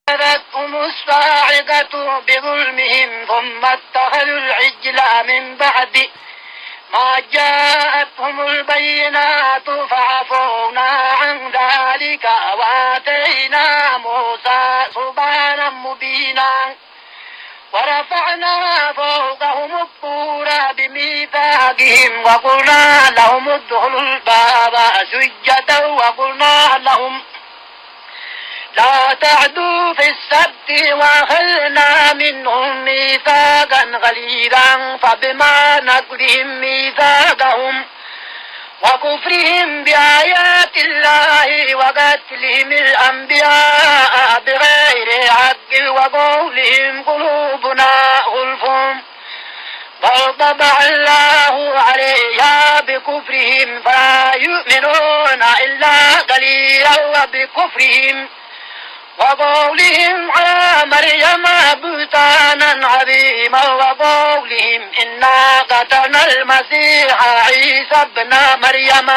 أخذتهم الصاعقة بظلمهم ثم اتخذوا العجل من بعد ما جاءتهم البينات فعفونا عن ذلك وآتينا موسى سبحانا مبينا ورفعنا فوقهم الطور بميثاقهم وقلنا لهم ادخلوا الباب سجدا وقلنا لهم لا تعدوا في السبت وأخذنا منهم ميثاقا غليظا فبما نقضهم ميثاقهم وكفرهم بآيات الله وقتلهم الأنبياء بغير حق وقولهم قلوبنا غلف بل طبع الله عليها بكفرهم فلا يؤمنون إلا قليلا وبكفرهم وقولهم على مريم بهتانا عظيما وقولهم إنا قتلنا المسيح عيسى ابن مريم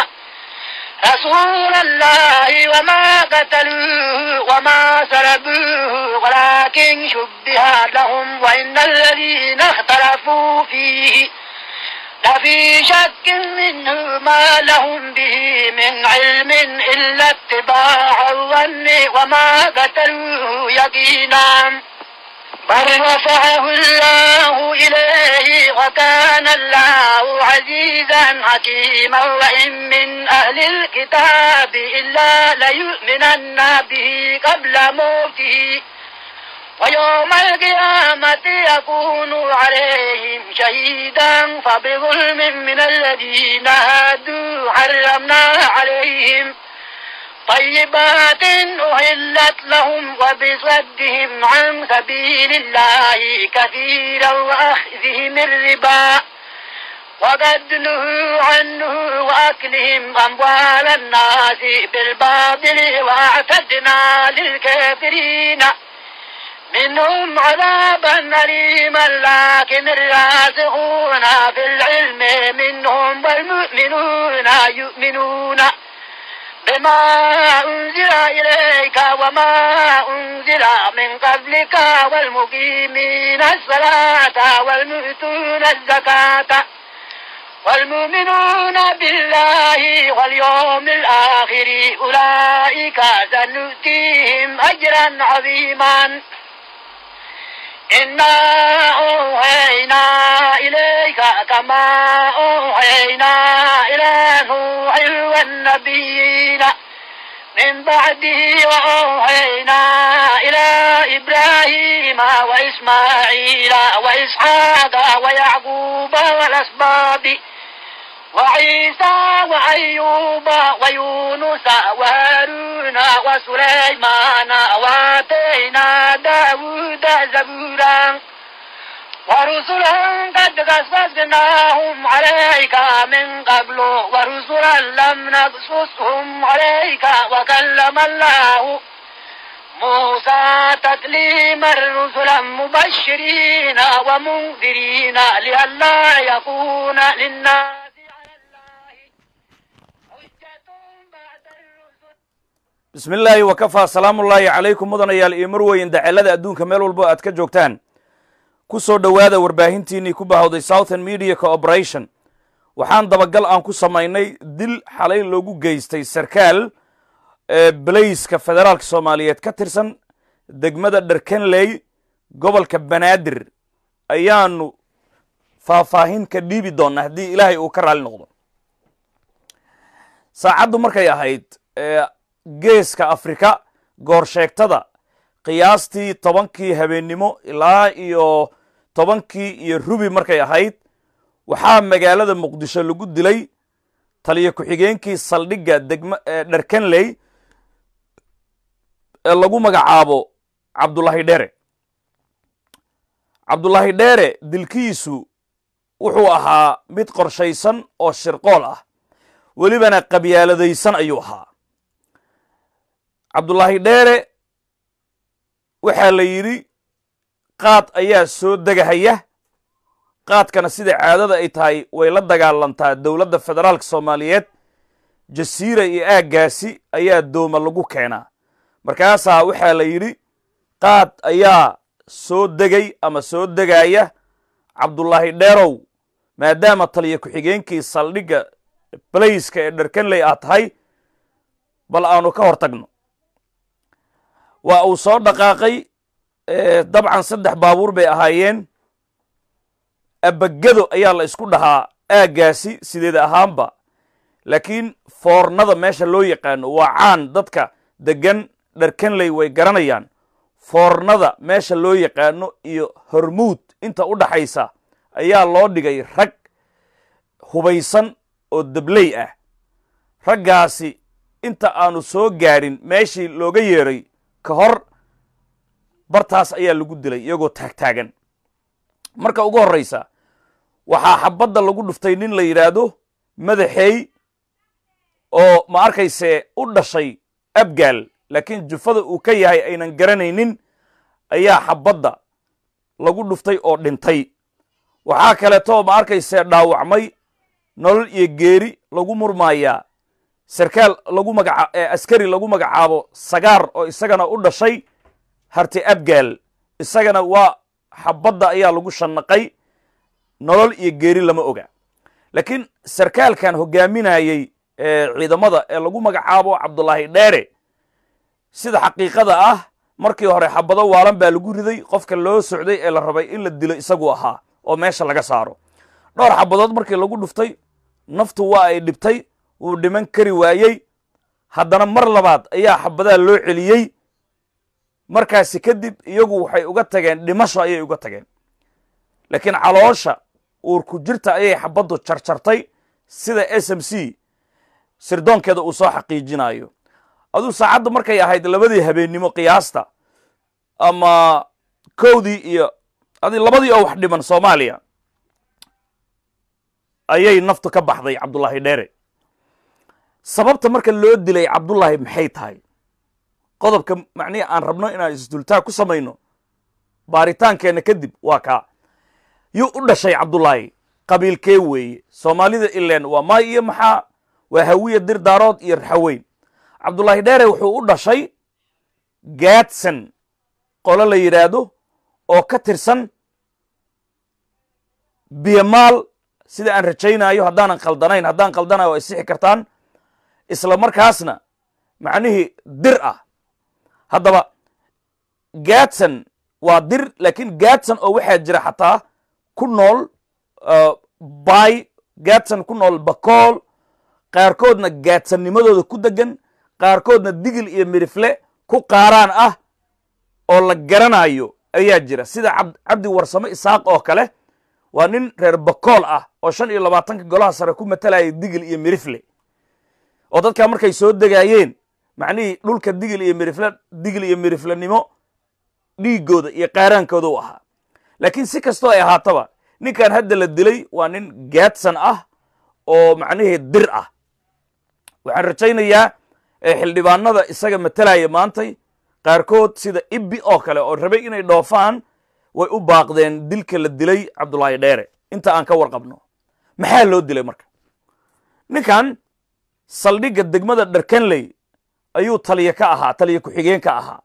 رسول الله وما قتلوه وما سلبوه ولكن شبه لهم وإن الذين اختلفوا فيه لفي شك منه ما لهم به من علم إلا اتباع الظن وما قتلوه يقينا بل رفعه الله إليه وكان الله عزيزا حكيما وإن من أهل الكتاب إلا ليؤمنن به قبل موته ويوم القيامة يكون عليهم شهيدا فبظلم من الذين هادوا حرمنا عليهم طيبات أهلت لهم وبصدهم عن سبيل الله كثيرا وأخذهم الربا وقد نهوا عنه وأكلهم أموال الناس بالباطل وأعتدنا للكافرين منهم عذابا أليما لكن الراسخون في العلم منهم والمؤمنون يؤمنون بما أنزل إليك وما أنزل من قبلك والمقيمين الصلاة والمؤتون الزكاة والمؤمنون بالله واليوم الآخر أولئك سنؤتيهم أجرا عظيما إنا أوحينا إليك كما أوحينا إلى نوح والنبيين من بعده وأوحينا إلى إبراهيم وإسماعيل وإسحاق ويعقوب والأسباط وعيسى وأيوب ويونس وهارون وسليمان وآتينا داود زبورا ورسلا قد قصصناهم عليك من قبل ورسلا لم نقصصهم عليك وكلم الله موسى تكليما رسلا مبشرين ومنذرين لئلا يكون للناس bismi illaahi wakafaa salaamullaahi calaykum mudanayaal iyo marweyn dacelada adduunka meel walbo aad ka joogtaan ku soo dhowaada warbaahintiinnii ku bahawday southern media cooperation waxaan dabagal aan ku samaynay dil xalay loogu geystay sarkaal belayska federaalka soomaaliyeed ka tirsan degmada dherkenley gobolka banaadir ayaanu faahfaahin ka dhiibi doonnaa haddii ilaahay uu ka raali noqdo saacaddu markay ahayd geeska afrika goorsheegtada qiyaastii tobankii habeennimo ilaa iyo tobankii iyo rubi markay ahayd waxaa magaalada muqdisho lagu dilay taliyo ku-xigeenkii saldhigga degma dherkenley ee lagu magacaabo cabdullaahi dheere cabdullaahi dheere dilkiisu wuxuu ahaa mid qorshaysan oo shirqool ah welibana qabyaaladaysan ayuu ahaa cabdullaahi dheere waxaa la yidhi qaad ayaa soo degahaya qaadkana sida caadada ay tahay way la dagaalantaa dowladda federaalka soomaaliyeed jasiira iyo aaggaasi ayaa dooma lagu keenaa markaasaa waxaa la yidhi qaad ayaa soo degay ama soo degaya cabdullaahi dheerow maadaama taliya ku-xigeenkii saldhigga balayska ee dharkanley aad tahay bal aanu ka hor tagno waa uu soo dhaqaaqay dabcan saddex baabuur bay ahaayeen abagado ayaa la isku dhahaa aaggaasi sideed ahaanba laakiin foornada meesha loo yaqaano waa caan dadka deggan dharkanley way garanayaan foornada meesha loo yaqaano iyo hormuud inta u dhaxaysa ayaa loo dhigay rag hubaysan oo dabley ah raggaasi inta aanu soo gaadhin meeshii looga yeeray ka hor bartaas ayaa lagu dilay iyagoo taagtaagan marka ugu horraysa waxaa xabadda lagu dhuftay nin la yidhaahdo madaxeey oo ma arkayse u dhashay abgaal laakiin jufada uu ka yahay aynan garanaynin ayaa xabadda lagu dhuftay oo dhintay waxaa kaleetoo ma arkayse dhaawacmay nolol iyo geeri lagu murmaayaa sarkaal lagu magaca askari lagu magacaabo sagaar oo isagana u dhashay harti abgaal isagana waa xabadda ayaa lagu shannaqay nolol iyo geeri lama oga laakiin sarkaalkan hogaaminayey ciidamada ee lagu magacaabo cabdullaahi dheere sida xaqiiqada ah markii hore xabado waalan baa lagu riday qofka loo socday ee la rabay in la dilo isagu ahaa oo meesha laga saaro dhowr xabadood markii lagu dhuftay naftu waa ay dhibtay wuu dhiman kari waayey haddana mar labaad ayaa xabadaha loo celiyey markaasi kadib iyagu waxay uga tageen dhimasho ayay uga tageen laakiin caloosha uurku jirta ayay xabaddu jarjartay sida s m c sirdoonkeeda uu soo xaqiijinayo aduu saacadda markay ahayd labadii habeennimo qiyaasta ama kowdii iyo adi labadii oo wax dhiman soomaaliya ayay naftu ka baxday cabdullaahi dheere sababta marka loo dilay cabdullaahi maxay tahay qodobka macnihi aan rabno inaan isdultaa ku samayno baaritaankeenna kadib waa kaa yuu u dhashay cabdullaahi qabiilkee weeye soomaalida ileen waa maay iyo maxaa waa hawiya dir daarood iyo raxaweyn cabdullaahi dheere wuxuu u dhashay gaadsan qolo la yidhaahdo oo ka tirsan biyamaal sida aan rajaynayo haddaanan khaldanayn haddaan khaldanayo ay sixi kartaan isla markaasna macnihii dir ah haddaba gaadsan waa dir laakiin gaadsan oo waxaa jira xataa ku nool bay gaadsan ku nool bakool qaarkoodna gaadsannimadooda ku degan qaarkoodna digil iyo mirifle ku qaaraan ah oo la garanayo ayaa jira sida cabdi warsamo isaaq oo kale waa nin reer bakool ah oo shan iyo labaatanka golaha sare ku matalaya digil iyo mirifle oo dadkaa markay soo degaayeen macnihii dhulka digil iyo mirifle digil iyo miriflenimo dhiiggooda iyo qaaraankooda u ahaa laakiin si kastoo ay ahaataba ninkan hadda la dilay waa nin gaadsan ah oo macnihii dir ah waxaan rajaynayaa xildhibaanada isaga matalaya maantay qaarkood sida ibbi oo kale oo rabay inay dhoofaan way u baaqdeen dilka la dilay cabdullaahi dheere inta aan ka warqabno maxaa loo dilay marka ninkan saldhigga degmada dharkanley ayuu taliya ka ahaa taliya ku-xigeen ka ahaa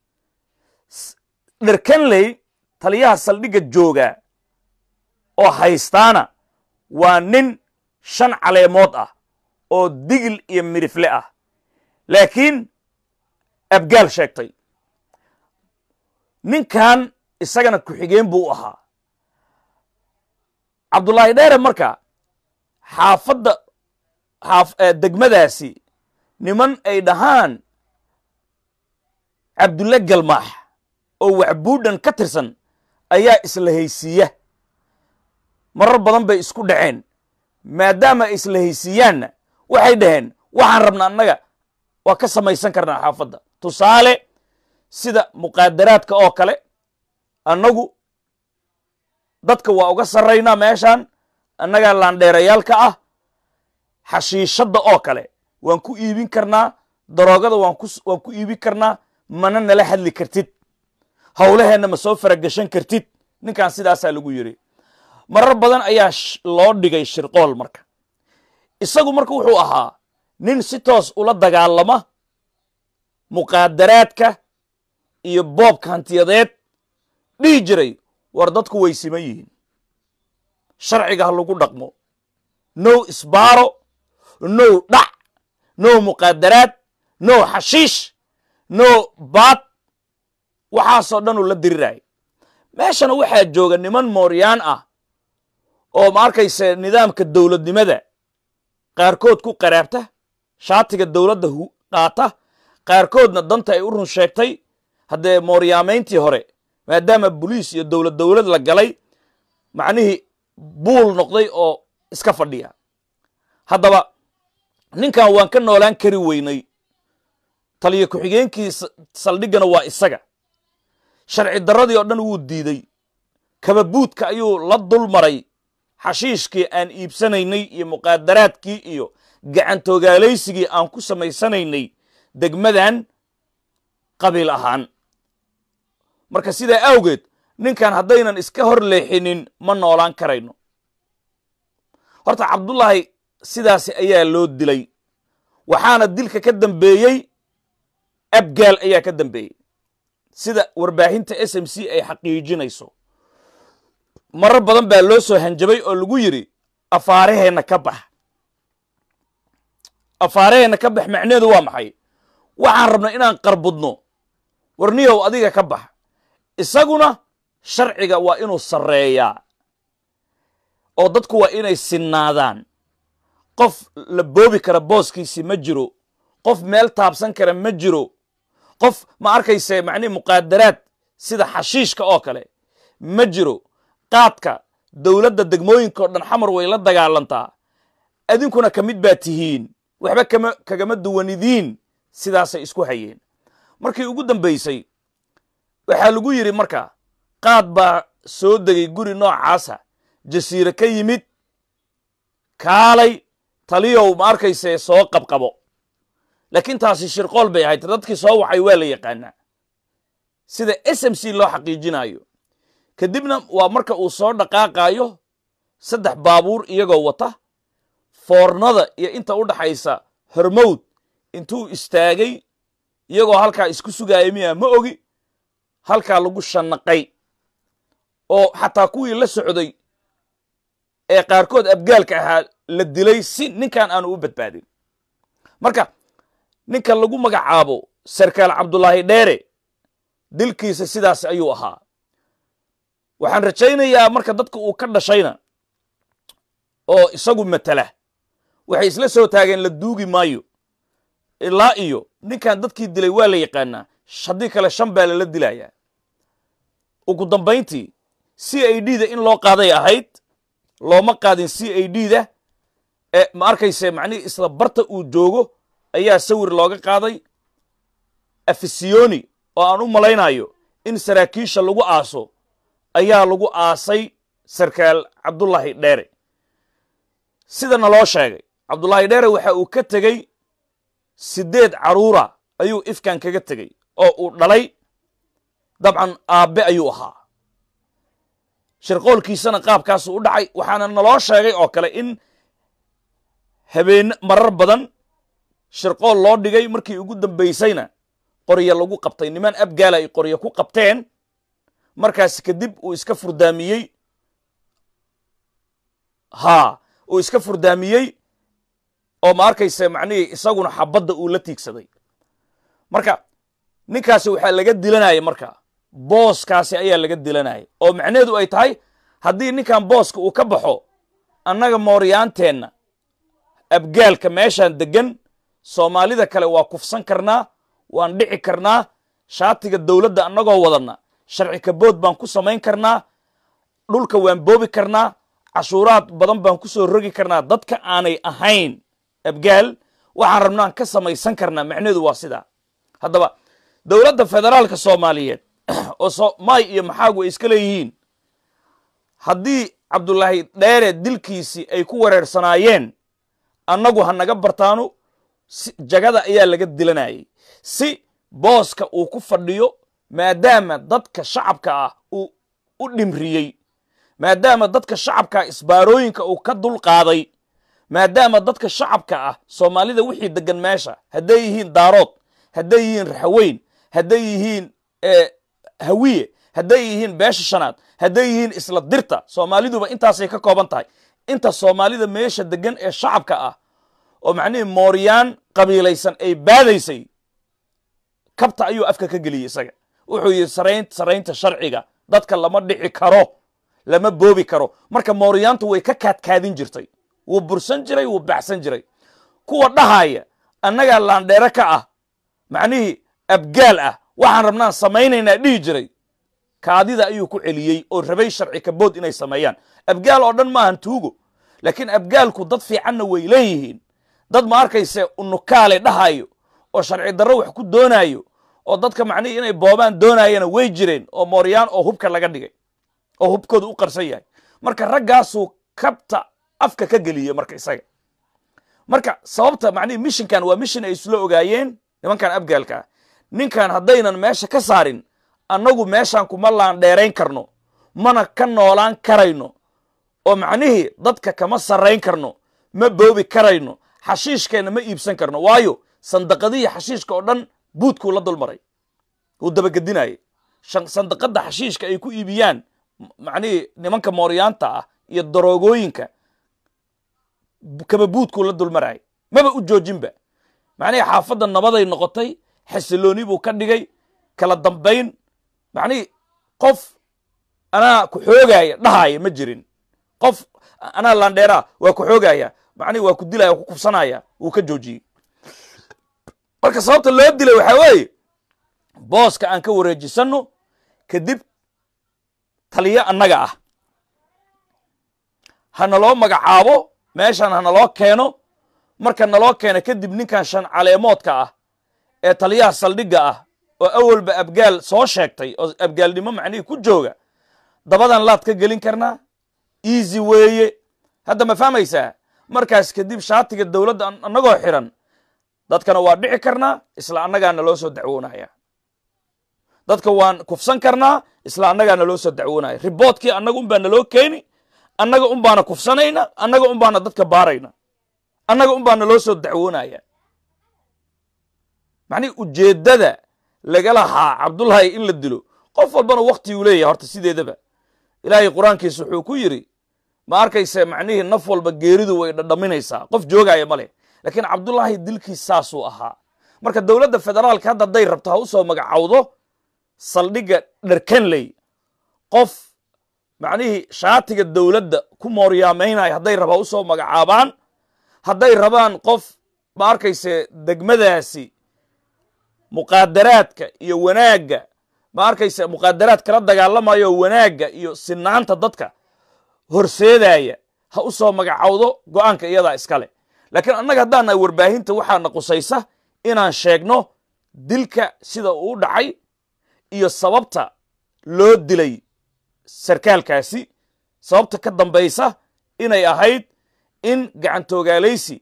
dharkanley taliyaha saldhigga jooga oo haystaana waa nin shan caleemood ah oo digil iyo midifle ah laakiin abgaal sheegtay ninkan isagana ku-xigeen buu u ahaa cabdullaahi dheere marka xaafadda degmadaasi niman ay dhahaan cabdulle galmaax oo waxbuudhan ka tirsan ayaa isla haysiiya marar badan bay isku dhaceen maadaama ay isla haysiiyaanna waxay dhaheen waxaan rabna annaga waa ka samaysan karnaa xaafadda tusaale sida muqaadaraadka oo kale annagu dadka waa uga sarraynaa meeshaan annagaa laandheerayaalka ah xashiishadda oo kale waan ku iibin karnaa daroogada waan ku iibin karnaa mana nala hadli kartid howlaheenna ma soo faragashan kartid ninkan sidaasaa lagu yidhi marar badan ayaa loo dhigay shirqool marka isagu marka wuxuu ahaa nin si toos ula dagaalama muqaadaraadka iyo boobka hantiyadeed dhihi jiray war dadku way siman yihiin sharciga ha lagu dhaqmo now isbaaro now dhac now muqaadaraad now xashiish now baad waxaasoo dhan uu la diriraya meeshana waxaa jooga niman mooryaan ah oo ma arkayse nidaamka dowladnimada qaarkood ku qaraabta shaatiga dowladda qaata qaarkoodna danta ay u run sheegtay haddee mooryaamayntii hore maadaama boliis iyo dowlad dowlad la galay macnihii buul noqday oo iska fadhiya haddaba ninkan waan ka noolaan kari weynay taliyo ku-xigeenkii saldhiggana waa isaga sharci darradii oo dhan wuu diiday kababuudka ayuu la dul maray xashiishkii aan iibsanaynay iyo muqaadaraadkii iyo gacantogaalaysigii aan ku samaysanaynay degmadan qabiil ahaan marka sidaa awgeed ninkan haddaynan iska hor leexinin ma noolaan karayno horta cabdullaahi sidaasi ayaa loo dilay waxaana dilka ka dambeeyey abgaal ayaa ka dambeeyey sida warbaahinta s m c ay xaqiijinayso marar badan baa loo soo hanjabay oo lagu yidhi afaaraheenna ka bax afaaraheenna ka bax macneedu waa maxay waxaan rabnaa inaan qarbudno warniyow adiga ka bax isaguna sharciga waa inuu sarreeyaa oo dadku waa inay sinnaadaan qof la boobi kara booskiisi ma jiro qof meel taabsan kara ma jiro qof ma arkayse macnihi muqaadaraad sida xashiishka oo kale ma jiro qaadka dowladda degmooyinka o dhan xamar way la dagaalantaa adinkuna ka mid baa tihiin waxba kama kagama duwanidiin sidaasay isku hayeen markii ugu dambaysay waxaa lagu yidhi marka qaad baa soo degay guri noocaasa jasiire ka yimid kaalay taliyow ma arkayse soo qabqabo laakiin taasi shirqool bay ahayd dadkii soo wacay waa la yaqaanaa sida s m c loo xaqiijinayo kadibna waa marka uu soo dhaqaaqaayo saddex baabuur iyagoo wata foornada iyo inta u dhaxaysa hormowd intuu istaagay iyagoo halkaa isku sugaaya miya ma ogi halkaa lagu shanaqay oo xataa kuwii la socday ee qaarkood abgaalka ahaa la dilay si ninkan aanu u badbaadin marka ninka lagu magacaabo sarkaal cabdulaahi dheere dilkiisa sidaas ayuu ahaa waxaan rajaynayaa marka dadka uu ka dhashayna oo isagu matala waxay isla soo taageen la duugi maayo ilaa iyo ninkan dadkii dilay waa la yaqaanaa haddii kale shan baa lala dilayaa ugu dambayntii c i d da in loo qaaday ahayd looma qaadin c i d da ee ma arkayse macnihii isla barta uu joogo ayaa sawir looga qaaday afisiyoni oo aan u malaynayo in saraakiisha lagu aaso ayaa lagu aasay sarkaal cabdullaahi dheere sidana loo sheegay cabdullaahi dheere waxa uu ka tegey siddeed carruura ayuu ifkan kaga tegey oo uu dhalay dabcan aabbe ayuu ahaa shirqoolkiisana qaabkaasuu u dhacay waxaana naloo sheegay oo kale in habeen marar badan shirqool loo dhigay markii ugu dambaysayna qoryo lagu qabtay niman abgaala ay qoryo ku qabteen markaas kadib uu iska furdaamiyey haa uu iska furdaamiyey oo ma arkayse macnihii isaguna xabadda uu la tiigsaday marka ninkaasi waxaa laga dilanaya marka booskaasi ayaa laga dilanaya oo macnaheedu ay tahay haddii ninkan booska uu ka baxo annaga mooryaanteenna abgaalka meeshaan deggan soomaalida kale waa kufsan karnaa waan dhici karnaa shaatiga dowladda annagoo wadanna sharci kabood baan ku samayn karnaa dhulka waan boobi karnaa cashuuraad badan baan ku soo rogi karnaa dadka aanay ahayn abgaal waxaan rabnaan ka samaysan karnaa macnaheedu waa sidaa haddaba dowladda federaalka soomaaliyeed oo maay iyo maxaagu ay iska leeyihiin haddii cabdulaahi dheere dilkiisii ay ku wareersanaayeen annagu ha naga bartaano jagada ayaa laga dilanayay si booska uu ku fadhiyo maadaama dadka shacabka ah uu u dhimriyey maadaama dadka shacabka ah isbaarooyinka uu ka dulqaaday maadaama dadka shacabka ah soomaalida wixii deggan meesha hadday yihiin daarood hadday yihiin raxaweyn hadday yihiin hawiye hadday yihiin beesha shanaad hadday yihiin isla dirta soomaaliduba intaasay ka kooban tahay inta soomaalida meesha degan ee shacabka ah oo macnihii mooryaan qabiilaysan ay baadaysay kabta ayuu afka ka geliyey isaga wuxuu yidhi sarayn saraynta sharciga dadka lama dhici karo lama boobi karo marka mooryaantu way ka kaadkaadin jirtay wuu bursan jiray wuu baxsan jiray kuwa dhahaya annagaa laandheere ka ah macnihii abgaal ah waxaan rabnaan samaynaynaa dhihi jiray kaadida ayuu ku celiyey oo rabay sharci kabood inay sameeyaan abgaal oo dhan maahan tuugo laakiin abgaalku dad fiicanna way leeyihiin dad ma arkayse unukaale dhahayo oo sharci darro wax ku doonaayo oo dadka macnihii inay boobaan doonayana way jireen oo mooryaan oo hubka laga dhigay oo hubkooda u qarsan yahay marka raggaasuu kabta afka ka geliyey marka isaga marka sababta macnihii mishinkan waa mishin ay isla ogaayeen nimankan abgaalka ah ninkan haddaynan meesha ka saarin annagu meeshaan kuma laandheerayn karno mana ka noolaan karayno oo macnihii dadka kama sarrayn karno ma boobi karayno xashiishkeenna ma iibsan karno waayo sandaqadihii xashiishka oo dhan buudkuu la dulmaray wuu dabagedinayay sandaqadda xashiishka ay ku iibiyaan macnihii nimanka mooryaanta ah iyo daroogooyinka kaba buudkuu la dulmarayay maba u joojinba macnihii xaafadda nabaday noqotay xasilooni buu ka dhigay kala dambayn macnihii qof anaa ku xoogaya dhahaya ma jirin qof anaa laandheeraa waa ku xoogaya macnihi waa ku dilaya waa ku kufsanaya wuu ka joojiyey marka sababta loo dilay waxaa weeye booska aan ka wareejisanno kadib taliyo annaga ah ha naloo magacaabo meeshan ha naloo keeno marka naloo keeno kadib ninkan shan caleemoodka ah ee taliyaha saldhigga ah oo awalba abgaal soo sheegtay oo abgaalnimo macnihii ku jooga dabadan laad ka gelin karnaa easy weeye hadda ma fahmaysaa markaas kadib shaatiga dowladda annagoo xiran dadkana waa dhici karnaa isla annagaana loo soo dacwoonaya dadka waan kufsan karnaa isla annagaana loo soo dacwoonaya riboodkii annaga un baa naloo keeni annaga un baana kufsanayna annaga un baana dadka baarayna annaga un baana loo soo dacwoonaya macnihi ujeeddada lagala haa cabdullaahi in la dilo qof walbana waktiguu leeyahay horta sideedaba ilaahay qur-aankiisa wuxuu ku yidhi ma arkayse macnihii naf walba geeridu way dhadhaminaysaa qof joogaya ma leh laakiin cabdullaahi dilkiis saasuu ahaa marka dowladda federaalka hadda hadday rabto ha u soo magacowdo saldhigga dherkanley qof macnihii shaatiga dowladda ku mooryaamaynaya hadday raba ha u soo magacaabaan hadday rabaan qof ma arkayse degmadaasi muqaadaraadka iyo wanaagga ma arkayse muqaadaraad kala dagaalamayo wanaagga iyo sinaanta dadka horseedaya ha u soo magacowdo go'aanka iyadaa iskale laakiin annaga haddaana warbaahinta waxaana qusaysa inaan sheegno dilka sida uu dhacay iyo sababta loo dilay sarkaalkaasi sababta ka dambaysa inay ahayd in gacantooogaalaysi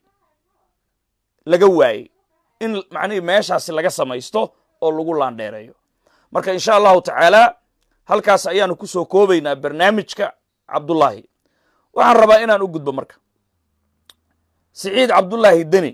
laga waayey in macnihii meeshaasi laga samaysto oo lagu laandheereeyo marka insha allahu tacaala halkaas ayaanu ku soo koobaynaa barnaamijka cabdullaahi waxaan rabaa inaan u gudbo marka siciid cabdullaahi deni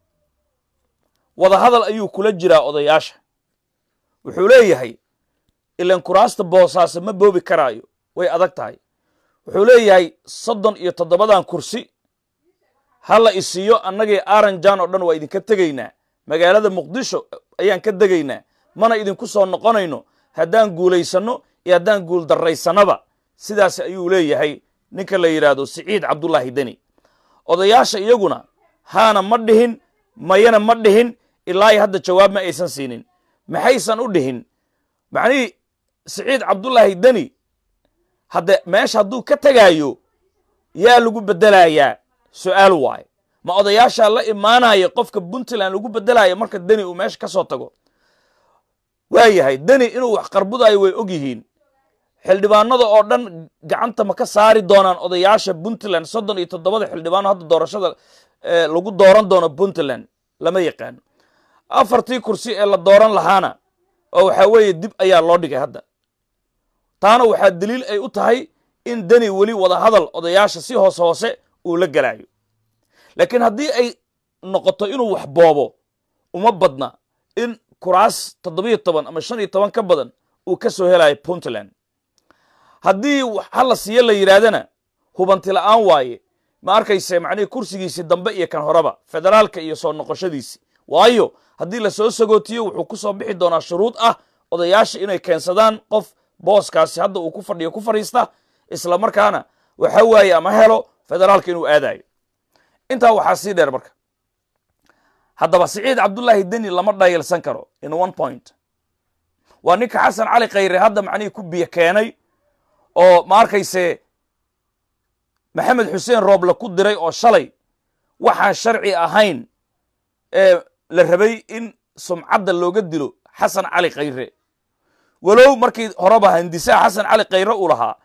wadahadal ayuu kula jiraa odayaasha wuxuu leeyahay ilan kuraasta boosaase ma boobi karaayo way adag tahay wuxuu leeyahay soddon iyo toddobadan kursi ha la isiiyo annagii aranjan oo dhan waa idinka tegaynaa magaalada muqdisho ayaan ka degaynaa mana idinku soo noqonayno haddaan guulaysanno iyo haddaan guul darraysanaba sidaas ayuu leeyahay ninka la yidhaahdo siciid cabdullaahi deni odayaasha iyaguna haana ma dhihin mayana ma dhihin ilaa hadda jawaab ma aysan siinin maxaysan u dhihin macnihii siciid cabdullaahi deni hadde meesha hadduu ka tegaayo yaa lagu beddelayaa su'aal waaye ma odayaashaa la imaanaya qofka puntland lagu beddelayo marka deni uu meesha ka soo tago waayahay deni inuu wax qarbudayo way og yihiin xildhibaanada oo dhan gacanta ma ka saari doonaan odayaasha puntland soddon iyo toddobada xildhibaano hadda doorashada lagu dooran doono puntland lama yaqaano afartii kursi ee la dooran lahaana oo waxaa weeye dib ayaa loo dhigay hadda taana waxaa daliil ay u tahay in deni weli wadahadal odayaasha si hoose hoose uu la gelaayo laakiin haddii ay noqoto inuu wax boobo uma badna in kuraas toddobiyo toban ama shan iyo toban ka badan uu ka soo helayo puntland haddii ha la siiyo la yidhaahdana hubanti la'aan waaye ma arkayse macnihii kursigiisii dambe iyo kan horeba federaalka iyo soo noqoshadiisi waayo haddii lasoo sagootiyo wuxuu ku soo bixi doonaa shuruud ah odayaasha inay keensadaan qof booskaasi hadda uu ku fadhiyo ku fadhiista isla markaana waxa waaye ama helo federaalka inuu aadayo intaa waxaa sii dheer marka haddaba siciid cabdullaahi deni lama dhayalsan karo in one point waa ninka xasan cali khayre hadda macnihii ku biyo keenay oo ma arkayse maxamed xuseen rooble ku diray oo shalay waxaan sharci ahayn ee la rabay in sumcadda looga dilo xasan cali khayre walow markii horeba handisaha xasan cali khayre uu lahaa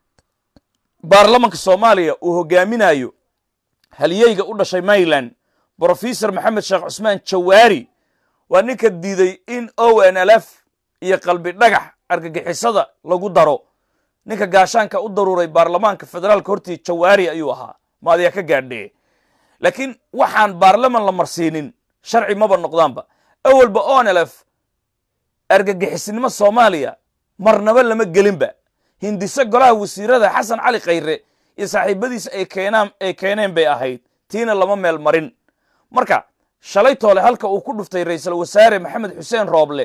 baarlamanka soomaaliya uu hogaaminayo halyeyga u dhashay maryland brofesor maxamed sheekh cusmaan jawaari waa ninka diiday in o n l f iyo qalbi dhagax argagixisada lagu daro ninka gaashaanka u daruuray baarlamaanka federaalka hortii jawaari ayuu ahaa maadiya ka gaadhee laakiin waxaan baarlaman la marsiinin sharci maba noqdaanba awalba o n l f argagixisnimo soomaaliya marnaba lama gelinba hindise golaha wasiirada xasan cali khayre iyo saaxiibadiisa ay keenaan ay keeneen bay ahayd tiina lama meel marin marka shalay toole halka uu ku dhuftay ra'iisul wasaare maxamed xuseen rooble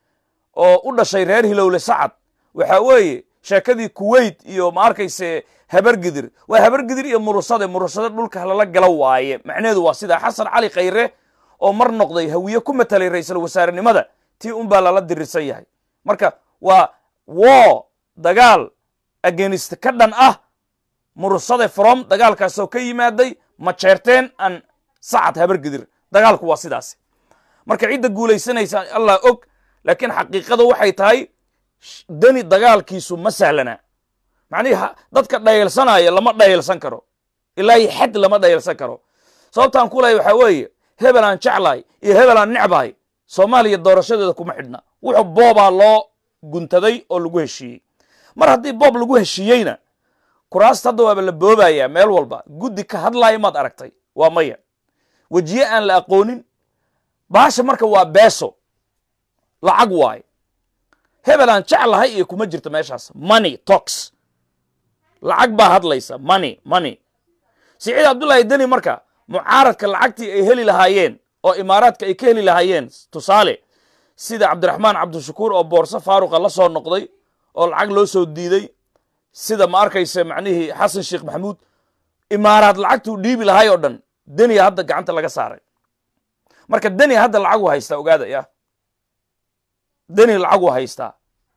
oo u dhashay reer hilowle sacad waxa weeye sheekadii kuwait iyo ma arkayse habargidir waa habargidir iyo murusade murusade dhulka lala gala waaye macnaheedu waa sidaa xasan cali khayre oo mar noqday hawiye ku matalay ra'iisul wasaarenimada tii unbaa lala dirirsan yahay marka waa wo dagaal agenist ka dhan ah murusade from dagaalkaasoo ka yimaaday majeerteen an sacad habargidir dagaalku waa sidaas marka cidda guulaysanaysa allah og laakiin xaqiiqada waxay tahay deni dagaalkiisu ma sahlana macnihi dadka dhayalsanaya lama dhayalsan karo ilaahi xad lama dhayalsan karo sababtaan ku lehay waxaa weeye hebel aan jeclahay iyo hebel aan necbahay soomaaliya doorashadeeda kuma xidhna wuxuu boobaa loo guntaday oo lagu heshiiyey mar haddii boob lagu heshiiyeyna kuraasta hadda waaba la boobayaa meel walba guddi ka hadlaaya maad aragtay waa maya wejiye aan la aqoonin baasha marka waa beeso lacag waaye hebel aan jeclahay iyo kuma jirto meeshaas money tox lacag baa hadlaysa money money siciid cabdullaahi deni marka mucaaradka lacagtii ay heli lahaayeen oo imaaraadka ay ka heli lahaayeen tusaale sida cabdiraxmaan cabdishakuur oo boorso faaruqa la soo noqday oo lacag loo soo diiday sida ma arkayse macnihii xasan sheekh maxamuud imaaraad lacagtuu dhiibi lahay oo dhan deniya hadda gacanta laga saaray marka deni hadda lacagu haystaa ogaada ya deni lacagu haystaa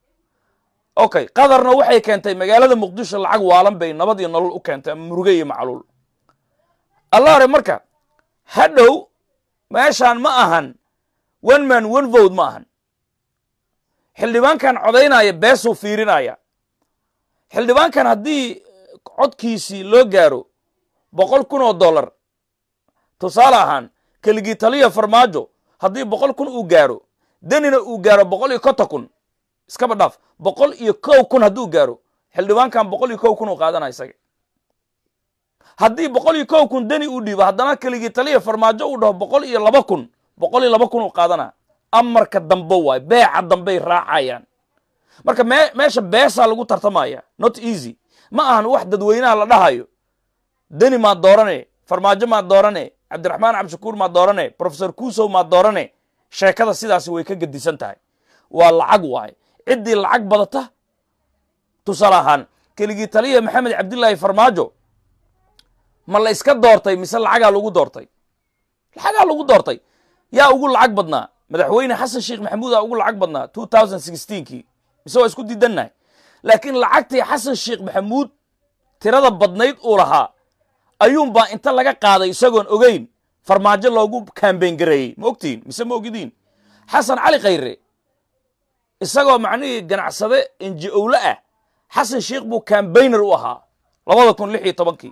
okay qadarna waxay keentay magaalada muqdisho lacag waalan bay nabad iyo nolol u keentay ama muruge iyo macluul allaare marka hadhow meeshaan ma ahan one man one vote ma ahan xildhibaankan codaynaya beesuu fiirinaya xildhibaankan haddii codkiisii loo gaaro boqol kun oo dollar tusaale ahaan keligii taliya farmaajo haddii boqol kun uu gaaro denina uu gaaro boqol iyo konton kun iskaba dhaaf boqol iyo kow kun hadduu gaaro xildhibaankan boqol iyo kow kun uu qaadana isaga haddii boqol iyo kow kun deni uu dhiibo haddana keligii taliya farmaajo uu dhaho boqol iyo laba kun boqol iyo laba kun uu qaadana amarka dambe waay beeca dambey raacayaan marka me meesha beesaa lagu tartamaya not easy ma ahan wax dadweynaha la dhahayo deni maad doorane farmaajo maad doorane cabdiraxmaan cabdishakuur maad doorane profesor kuusow maad doorane sheekada sidaasi way ka gedisan tahay waa lacag waaye ciddii lacag badata tusaale ahaan keligii taliya maxamed cabdilaahi farmaajo ma la iska doortay mise lacagaa lagu doortay lacagaa lagu doortay yaa ugu lacag badnaa madaxweyne xasan sheekh maxamuudaa ugu lacag badnaa two thousand sixteenkii mise waa isku diidannahay laakiin lacagtii xasan sheekh maxamuud tirada badnayd uu lahaa ayuunbaa inta laga qaaday isagoon ogeyn farmaajo loogu kambeyn gareeyey ma ogtihin mise ma ogidiin xasan cali khayre isagoo macnihii ganacsade inji owle ah xasan sheekh buu kambayner u ahaa labada kun lix iyo tobankii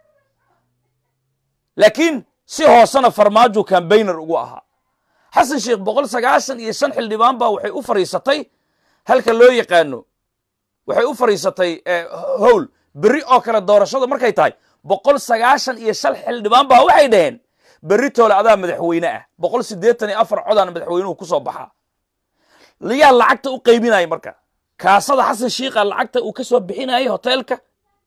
laakiin si hoosena farmaajo kambayner ugu ahaa xasan sheekh boqol sagaashan iyo shan xildhibaan baa waxay u fadhiisatay halka loo yaqaano waxay u fadhiisatay howl berri oo kale doorashada markay tahay boqol sagaashan iyo shan xildhibaan baa waxay dhaheen berri toole adaa madaxweyne ah boqol siddeetan iyo afar codaan madaxweynuhu ku soo baxaa yaa lacagta u qaybinaya marka kaasada xasan shiikha lacagta uu ka soo bixinayay hoteelka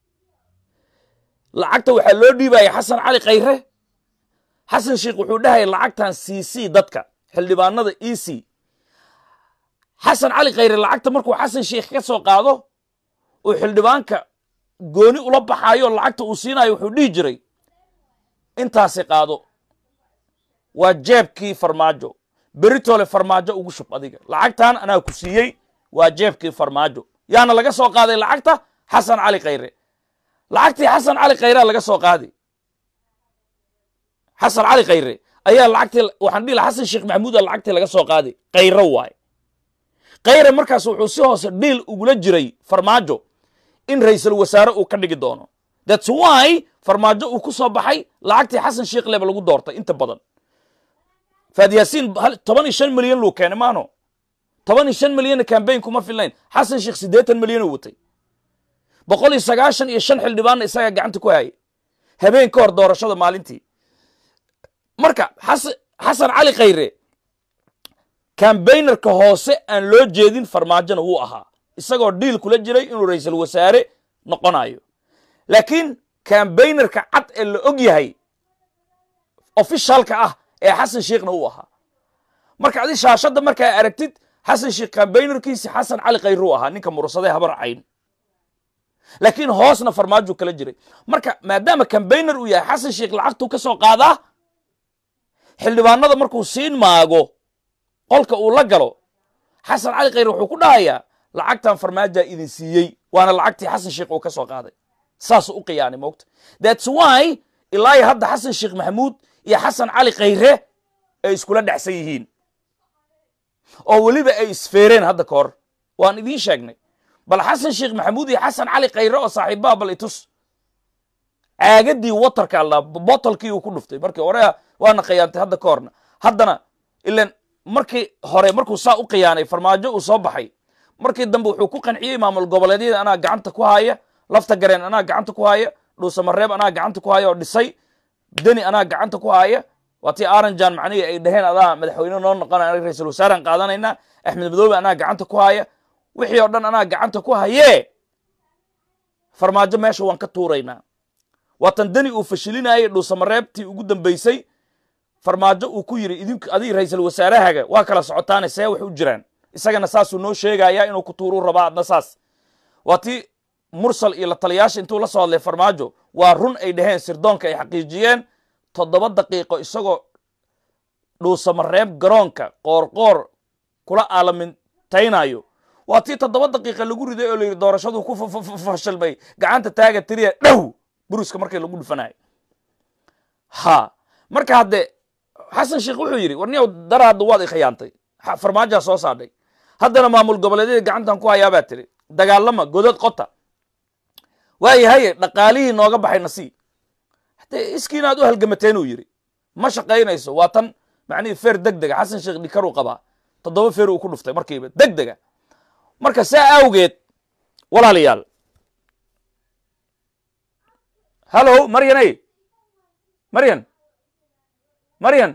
lacagta waxaa loo dhiibaya xasan cali khayre xasan sheikh wuxuu dhahaya lacagtan c c dadka xildhibaanada e c xasan cali khayre lacagta markuu xasan sheikh ka soo qaado uu xildhibaanka gooni ula baxaayo lacagta uu siinayo wuxuu dhihi jiray intaasi qaado waa jeebkii farmaajo beritole farmaajo ugu shub adiga lacagtan anaa ku siiyey waa jeebkii farmaajo yaana laga soo qaaday lacagta xasan cali khayre lacagtii xasan cali khayrea laga soo qaaday xasan cali khayre ayaa lacagtii waxaan dhihi laha xasan sheekh maxamuuda lacagtii laga soo qaaday khayre waaye khayre markaas wuxuu si hoose dhiil ugula jiray farmaajo in ra'iisul wasaare uu ka dhigi doono thats why farmaajo uu ku soo baxay lacagtii xasan sheekh leba lagu doortay inta badan faadyaasiin toban iyo shan milyan luu keenay maano toban iyo shan milyanna cambaign kuma filnayn xasan sheekh siddeetan milyan uu watay boqol iyo sagaashan iyo shan xildhibaanna isagaa gacanta ku hayay habeen ka hor doorashada maalintii marka xasan cali khayre cambaynarka hoose aan loo jeedin farmaajona wuu ahaa isagoo dhiil kula jiray inuu ra'iisul wasaare noqonayo laakiin cambaynarka cad ee la og yahay ofishalka ah ee xasan sheekhna uu ahaa marka adi shaashadda markaa aragtid xasan sheekh cambaynarkiisi xasan cali khayre uu ahaa ninka mursaday habar cayn laakiin hoosna farmaajo kala jiray marka maadaama cambaynar uu yahay xasan sheekh lacagtuu ka soo qaadaa xildhibaanada markuu siin maago qolka uu la galo xasan cali khayre wuxuu ku dhahayaa lacagtan farmaajaa idin siiyey waana lacagtii xasan sheekh uu ka soo qaaday saasuu u qiyaanay moogta thats why ilaahi hadda xasan sheekh maxamuud iyo xasan cali khayre ay iskula dhexsan yihiin oo weliba ay isfeereen hadda ka hor waan idiin sheegnay bal xasan sheekh maxamuud iyo xasan cali khayre oo saaxiibaha bal itus caagadii watarka alla botolkii uu ku dhuftay markii hore waana khiyaantay hadda ka horna haddana ilan markii hore markuu saa u khiyaanay farmaajo uu soo baxay markii dambe wuxuu ku qanciyey maamul goboleedyada anaa gacanta ku haya lafta gareen anaa gacanta ku haya dhuusamareeb anaa gacanta ku haya oo dhisay deni anaa gacanta ku haya waa tii aranjan macnihii ay dhaheen adaa madaxweyne noo noqonaya anaga ra-iisul wasaaraan qaadanaynaa axmed madoobe anaa gacanta ku haya wixii oo dhan anaa gacanta ku hayee farmaajo meesha waan ka tuuraynaa waatan deni uu fashilinayay dhuusamareebtii ugu dambaysay farmaajo uu ku yidhi idink adig ra-iisul wasaarahaga waa kala socotaane see wax u jiraan isagana saasuu noo sheegayaa inuu ku tuuruu rabaa adna saas waa tii mursal iyo la taliyaasha intuu la soo hadlay farmaajo waa run ay dhaheen sirdoonka ay xaqiijiyeen toddoba daqiiqo isagoo dhuusamareeb garoonka qoorqoor kula aalamintaynayo waa tii toddoba daqiiqa lagu riday oo la yidhi doorashaduu ku fashilmay gacanta taaga tiriya dhow buruska markii lagu dhufanayo ha marka hadde xasan sheekh wuxuu yidhi war niyow dara hadda waad i khiyaantay farmaajaa soo saadhay haddana maamul goboleedyada gacantan ku hayaabaa tiri dagaalama godad qota waayahaye dhaqaalihii nooga baxay nasii haddee iskiina aad u halgamateen uu yidhi ma shaqaynayso waa tan macnihii feer deg dega xasan sheekh dhikaruu qabaa toddoba feer uu ku dhuftay markiiba deg dega marka saa awgeed walaalayaal hallo maryanay maryan maryan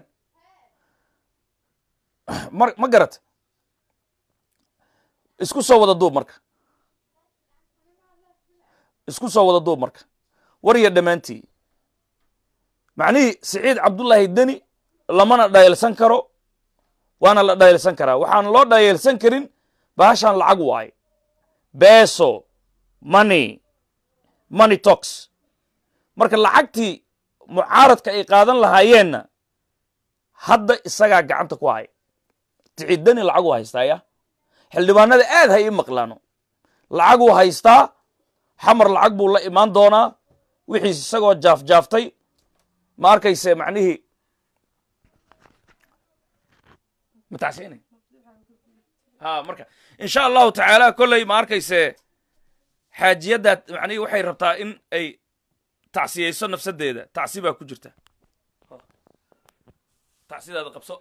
ma garat isku soo wada duub marka isku soo wada duub marka warya dhammaantii macnihii siciid cabdullaahi deni lamana dhayeelsan karo waana la dhayeelsan karaa waxaan loo dhayeelsan karin baashaan lacag waaye beso money money tox marka lacagtii mucaaradka ay qaadan lahaayeenna hadda isagaa gacanta ku haya ticiddani lacaguu haystaaya xildhibaanada aad ha ii maqlaano lacaguu haystaa xamar lacag buu la imaan doonaa wixiis isagoo jaafjaaftay ma arkayse macnihii matacsiinay ha marka insha allahu tacaala kolley ma arkayse xaajiyaddaa macnihii waxay rabtaa in ay tacsiyayso nafsadeeda tacsi baa ku jirta tacsidaada qabso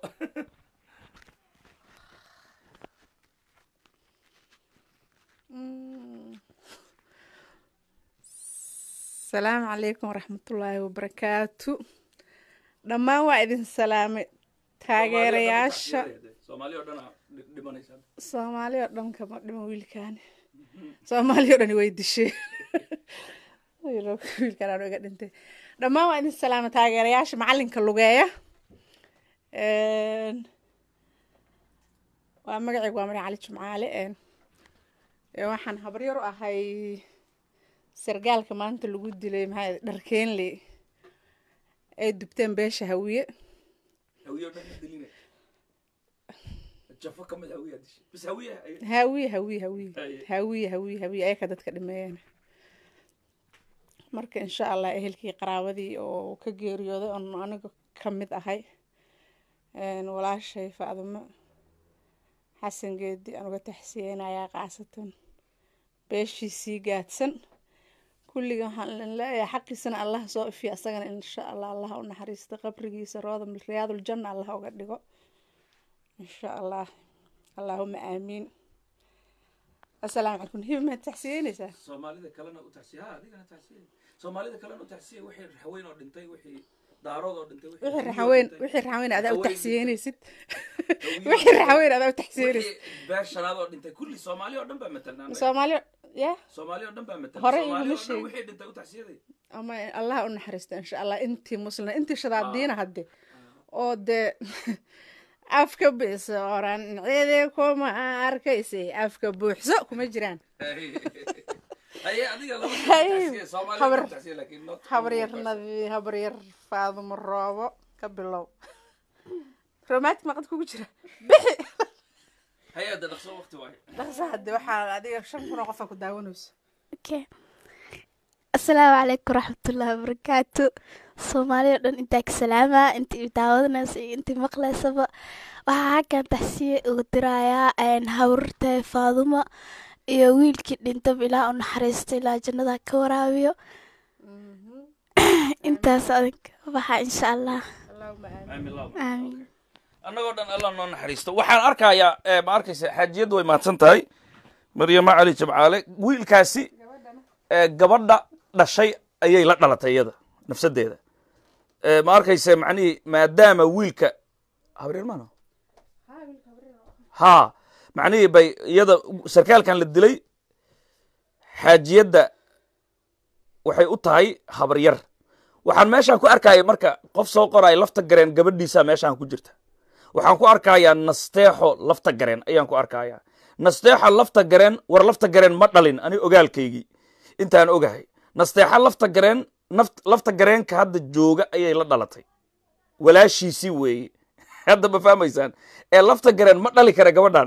asalaamu calaykum waraxmatullaahi wabarakaatu dhammaan waa idin salaamay taageerayaasha soomaali o dhan dhimanaysaa soomaali oo dhan kama dhiman wiilkaani soomaali oo dhani way disheen wiilkaan anu iga dhintay dhammaan waa idin salaama taageerayaasha macalinka lugeeya waa magacaygu waa mari cali jumcaale waxaan habaryar u ahay sargaalka maanta lagu dilay maxaa dharkeenle ay dubteen beesha hawiye hawiye oo dhan ma dilina jafo ka mid hawiyaa dishay bis hawiye hawiye hawiye hawiye Haye. hawiye hawiye hawiye ayaka dadka dhimeeyeen marka insha allah ehelkii qaraabadii oo ka geeriyooday oon aniga ka mid ahay een, walaashay faadimo xasan geedi aan uga taxsiyeynayaa qaasatan beeshiisii gaadsan kulliga waxaan idin leeyahay xaqiisana allah soo ifiya asagana insha allah allah u naxariista qabrigiisa rooda riyaadul janna allah uga dhigo insha allah allaahuma aamiin assalaamu calaykum hibi maad taxsiyeynaysaa soomaalida kalena u taxsiya ha adigana taxsiya soomaalida kalena u taxsiya wixii raxweyn oo dhintay wixii daarood oo dhintay wixii hawiye oo raxaweyn dhintay, wixii raxaweyn adaa u Haweyn taxsiyeynaysid Hawiye oo wixii dhintay, raxaweyn adaa u taxsiyeynaysid wixii beer shanaad oo dhintay kulli soomaali oo dhan baa matalan annaga. soomaali ya soomaali oo dhan baa matalan Hore soomaali iguma oo dhan sheegin. wixii dhintay u taxsiyaday ama allah u naxariista insha allah intii muslina intii shadaadiina hadde oo dee afka biso oran cidi kuma arkaysay afka buuxso kuma jiraan haye adiga laba Haye, taxsiya soomaali habar- oo taxsiya laakiin not habaryar nadi habaryar faadumo roobo ka bilow romantic maqad kugu jira bixi haye hadda dhaqso waqti waaye dhaqsa hadde waxaa adiga shan kun oo qofa ku daawanayso Okay. asalaamu calaykum waraxmatullaahi wabarakaatu soomaaliya o dhan intaa ka salaama intii daawadanaysa iyo intii maqlaysaba waxaa halkan taxsiye ugu dirayaa hawrta faadumo iyo wiilkii dhintaba ilaa u naxariisto ilaa jannada ka waraabiyo intaas adinka waxaa insha allah allahuma aamin aamin laba aamiin annagoo dhan allah noo naxariisto waxaan arkayaa eh, ma arkaysa xaajiyaddu way mahadsan tahay maryamo cali jabcaale wiilkaasi eh, gabadha dhashay ayay la dhalatay iyada nafsadeeda Eh, ma arkaysa macnihii maadaama wiilka habreer maano ha macnihii bay iyada sarkaalkan la dilay xaajiyadda waxay u tahay habaryar waxaan meeshaan ku arkaya marka qof soo qoraya lafta gareen gabadhiisa meeshaan ku jirta waxaan ku arkayaa nasteexo lafta gareen ayaan ku arkayaa nasteexo lafta gareen war lafta gareen ma dhalin ani ogaalkaygii intaan ogahay nasteexo lafta gareen naft- lafta gareenka hadda jooga ayay la dhalatay walaashiisii weeye hadda ma fahmaysaan ee lafta gareen ma dhali kara gabadhan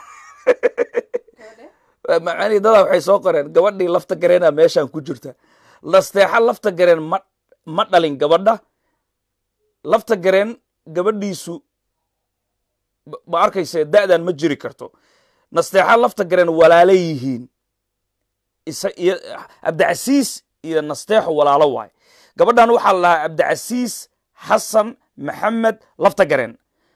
macanii dadaa waxay soo qoreen gabadhii lafta gareena meeshaan ku jirta nasteexo lafta gareen ma ma dhalin gabadha lafta gareen gabadhiisu ma- ma arkayse da'dan ma jiri karto nasteexo lafta gareen walaalo yihiin isa iyo cabdicasiis iyo nasteexo walaalo waay gabadhan waxaa la lahaa cabdicasiis xasan maxamed lafta gareen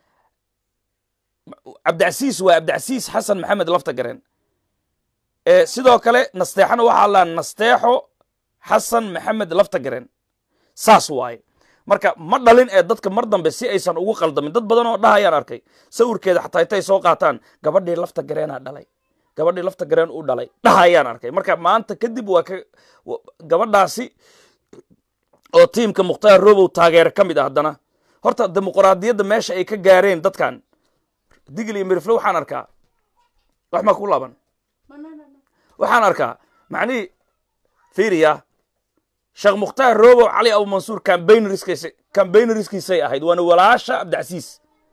cabdicasiis waa cabdicasiis xasan maxamed lafta gareen Eh, sidoo kale nasteexana waxaa la lahaa nasteexo xasan maxamed lafta gareen saas waaye marka ma dhalin ee dadka mar dambe si aysan ugu qaldamin dad badan oo dhahayaan arkay sawirkeeda xataa intay soo qaataan gabadhii lafta gareenaa dhalay gabadhii lafta gareen u dhalay dhahayaan arkay marka maanta kadib waa ka wa- gabadhaasi oo tiimka mukhtaar robow taageere ka mid ah haddana horta dimuqraadiyadda meesha ay ka gaareen dadkan digil iyo mirifle waxaan arkaa wax maa ku laaban waxaan arkaa macnihii fiiriya sheekh mukhtaar robow cali abu mansuur cambaynariskiisa cambaynariskiisay ahayd waana walaasha cabdicasiis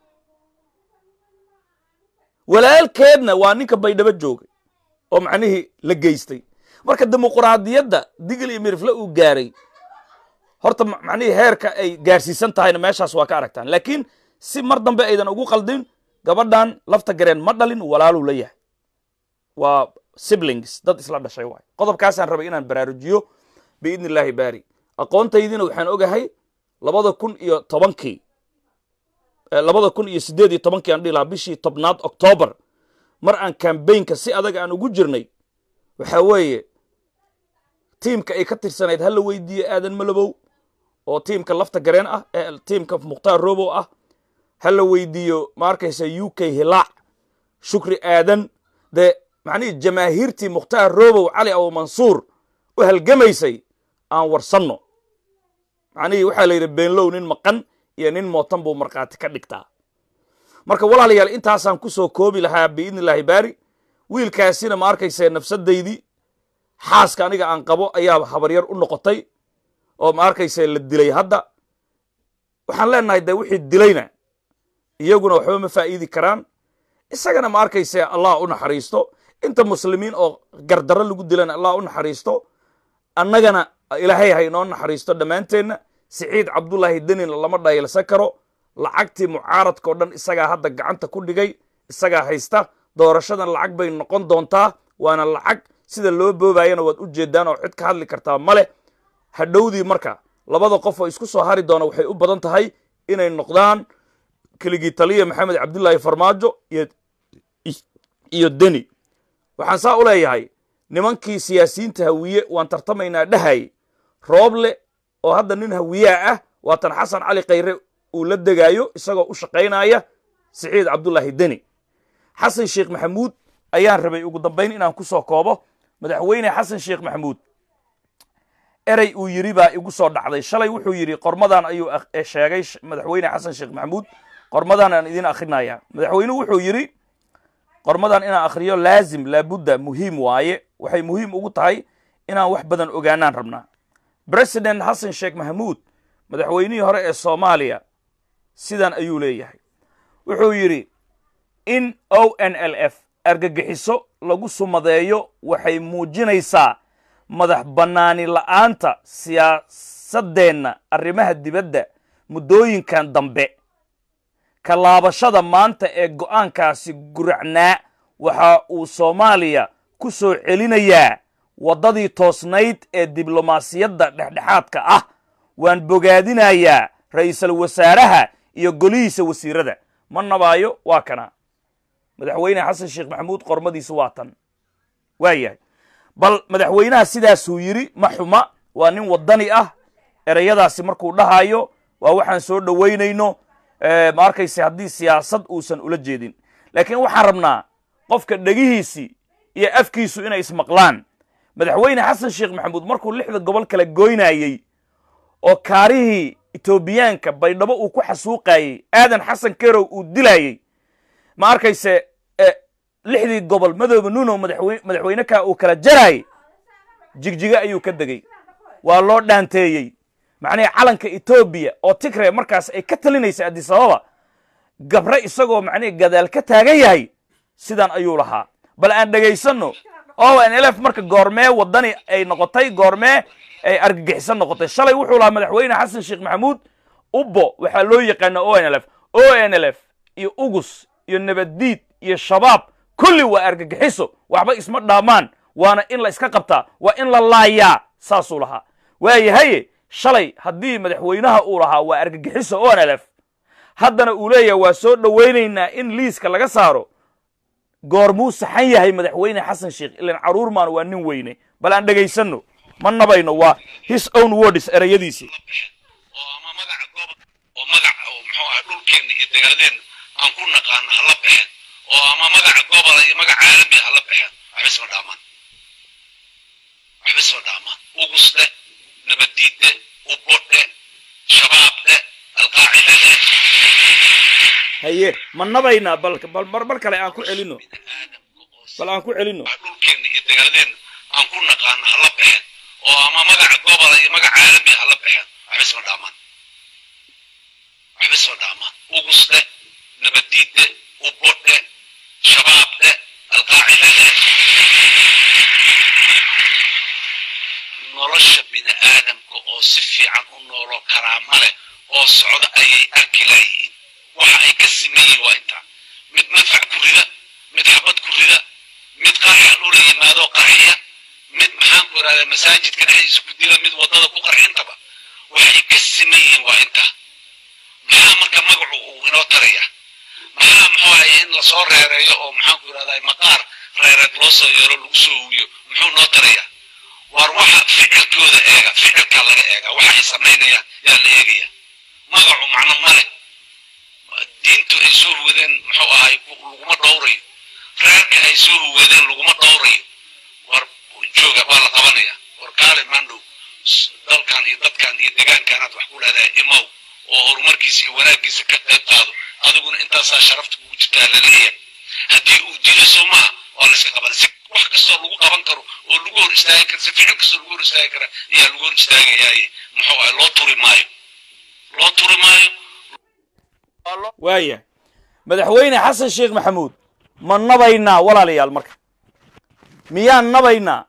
walaalkeedna waa ninka baydhabo joogay oo macnihii la geystay marka dimuqraadiyadda digil iyo mirifle uu gaaray horta ma- macnihii heerka ay gaarsiisan tahayna meeshaas waa ka aragtaan laakiin si mar dambe aydan ugu qaldin gabadhan lafta gareen ma dhalin walaaluu la yahay waa siblings dad isla dhashay waay qodobkaasaan rabay inaan baraarujiyo biidni illaahi baari aqoontaydiina waxaan ogahay labada kun iyo tobankii eh, labada kun iyo siddeed iyo tobankii aan dhihi lahaa bishii tobnaad octoobar mar aan kambaynka si adag aan ugu jirnay waxaa weeye tiimka ay ka tirsanayd ha la weydiiye aadan malabow oo tiimka lafta gareen ah ee tiimka mukhtaar robow ah ha la weydiiyo ma arkaysa u k hilaac shukri aadan dee macnihii jamaahiirtii mukhtaar robow cali abu mansuur u halgamaysay aan warsanno macnihii waxaa la yidhi beenlow nin maqan iyo nin mootan buu markhaati ka dhigtaa marka walaalayaal intaasaan ku soo koobi lahaa biidni illaahi baari wiilkaasina ma arkayse nafsadaydii xaaska aniga aan qabo ayaa habaryar u noqotay oo ma arkayse la dilay hadda waxaan leenahay dee wixii dilayna iyaguna waxba ma faa'iidi karaan isagana ma arkayse allah u naxariisto inta muslimiin oo gardarro lagu dilana allah u naxariisto annagana ilaahay ha inoo naxariisto dhammaanteenna siciid cabdullaahi denina lama dhaylsan karo lacagtii mucaaradka o dhan isagaa hadda gacanta ku dhigay isagaa haysta doorashadan lacag bay noqon doontaa waana lacag sida loo boobayana waad u jeedaan oo cid ka hadli kartaa ma leh hadhowdii marka labada qof oo isku soo hari doona waxay u badan tahay inay noqdaan keligii taliya maxamed cabdullaahi farmaajo iyo deni waxaan saa u leeyahay nimankii siyaasiyiinta hawiye waan tartamaynaa dhahay rooble oo hadda nin hawiyaa ah waatan xasan cali khayre uu la degaayo isagoo u shaqaynaya siciid cabdullaahi deni xasan sheekh maxamuud ayaan rabay ugu dambayn inaan ku soo koobo madaxweyne xasan sheekh maxamuud erey uu yidhi baa igu soo dhacday shalay wuxuu yidhi qormadan ayuu sheegay madaxweyne xasan sheekh maxamuud qormadan aan idin akrinaya madaxweynuhu wuxuu yidhi qormadan inaan akhriyo laazim laabudda muhiim waaye waxay muhiim ugu tahay inaan wax badan ogaanaan rabnaa president xasan sheekh maxamuud madaxweynihii hore ee soomaaliya sidan ayuu leeyahay wuxuu yidhi in o n l f argagixiso lagu sumadeeyo waxay muujinaysaa madax bannaani la'aanta siyaasaddeenna arrimaha dibadda muddooyinkan dambe ka laabashada maanta ee go'aankaasi guracnaa waxa uu soomaaliya ku soo celinayaa waddadii toosnayd ee diblomaasiyadda dhexdhexaadka ah waan bogaadinayaa ra'iisul wasaaraha iyo golihiisa wasiirada ma nabaayo waa kana madaxweyne xasan sheekh maxamuud qormadiisa waa tan waa yahay bal madaxweynaha sidaasuu yidhi ma xuma waa nin waddani ah ereyadaasi markuu dhahayo waa waxaan soo dhowaynayno ma arkayse haddii siyaasad uusan ula jeedin laakiin waxaan rabnaa qofka dhegihiisii iyo afkiisu inay ismaqlaan madaxweyne xasan sheekh maxamuud markuu lixda gobol kala goynayey oo kaarihii etoobiyaanka baydhabo uu ku xasuuqayey aadan xasan kerow uu dilayey ma arkayse lixdii gobol madoobe nuno madaxweyne kaa uu kala jaraayey jigjiga ayuu ka degey waa loo dhaanteeyey macnihii calanka etoobiya oo tigre markaas ay ka talinaysa adisababa gabre isagoo macnihii gadaal ka taagan yahay sidan ayuu lahaa bal aan dhegaysanno o n l f marka goormee waddani ay noqotay goormee ay argagixisan noqotay shalay wuxuu lahaa madaxweyne xasan sheekh maxamuud ubbo waxaa loo yaqaana o n l f o n l f iyo ugus iyo nabaddiid iyo shabaab kulli waa argagixiso waxba isma dhaamaan waana in la iska qabtaa waa in la laayaa saasuu lahaa waayahaye shalay haddii madaxweynaha uu lahaa waa argagixiso o n l f haddana uu leeyahay waa soo dhowaynaynaa in liiska laga saaro goormuu saxan yahay madaxweyne xasan sheekh ilan caruur maan waa nin weyne bal aan dhegaysanno ma nabayno waa his own words ereyadiisii oo ama magaca gooba oo magaca oo muxuu ahay dhulkeenna iyo degaaladeenna aan ku naqaano hala baxeen oo ama magaca gobola iyo magaca caalamiga hala baxeen waxba isma dhaamaan waxba isma dhaamaan ugusde nabadiidde ubodhe shabaabde alqaacida leh haye ma nabaynaa bal bal mar mar kale aan ku celino bal aan ku celino dhulkeenna iyo degaaladeenna aan ku naqaano hala baxeen oo ama magaca gobola iyo magaca caalamiga hala baxeen waxba isma dhaamaan waxba isma dhaamaan ugusde nabadiidde ubodhe shabaabde alqaacida leh nolosha bini aadamka oo si fiican u nooloo karaama leh oo socda ayay arki laayihiin waxa ay ka siman yihiin waa intaa mid madfac ku rida mid xabad ku rida mid qarxa dhula yimaado qarxiya mid maxaan ku ihahdaa masaajidka dhexdiisa ku dila mid waddada ku qarxintaba waxay ka siman yihiin waa intaa maxaa marka magacu uu inoo taraya maxaa muxuu ahay in lasoo reereeyo oo maxaan ku ihahdaa maqaar reereed loo soo yeero lagu soo huwiyo muxuu noo taraya war waxa ficilkooda eega ficilka laga eega waxa ay samaynayaan yaa la eegaya magacu macno male diintu ay soo wadeen muxuu ahay laguma dhowrayo reerka ay soo huwadeen laguma dhowrayo war jooga waa la qabanaya war kaale mandhow s- dalkan iyo dadkan iyo deegaankaanaad wax ku leedahay imow oo horumarkiisa iyo wanaaggiisa ka qayb qaado adiguna intaasaa sharafta kugu jirtaa laleeyahay haddii uu diido soo maha waa la iska qaban si wax kastoo lagu qaban karo oo lagu hor istaagi karo si ficil kastoo lagu hor istaagi kara ayaa lagu hor istaagayaaye muxuu ahay loo turi maayo loo turi maayo waaya madaxweyne xasan sheekh maxamuud ma nabaynaa walaalayaal marka miyaan nabaynaa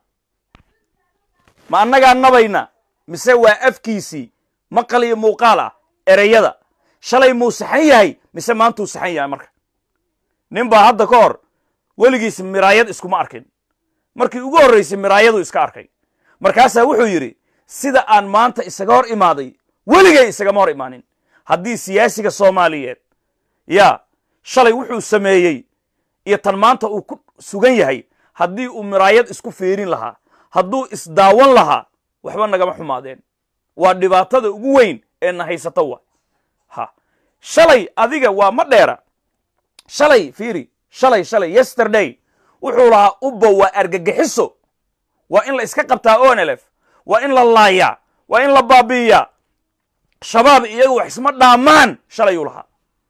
ma annagaa nabaynaa mise waa afkiisii maqal iyo muuqaal ah ereyada shalay muu saxan yahay mise maantuu saxan yahay marka nin baa hadda ka hor weligiis miraayad iskuma arkin markii ugu horraysay miraayaduu iska arkay markaasaa wuxuu yidhi sida aan maanta isaga hor imaaday weligay isagama hor imaanin haddii siyaasiga soomaaliyeed yaa shalay wuxuu sameeyey iyo tan maanta uu ku sugan yahay haddii uu miraayad isku fiirin lahaa hadduu isdaawan lahaa waxba nagama xumaadeen waa dhibaatada ugu weyn ee na haysato wa ha shalay adiga waa ma dheera shalay fiiri shalay shalay yesterday wuxuu lahaa ubba waa argagixiso waa in la iska qabtaa onlf waa in la laayaa waa in la baabi'iyaa shabaab iyagu wax isma dhaamaan shalayuu lahaa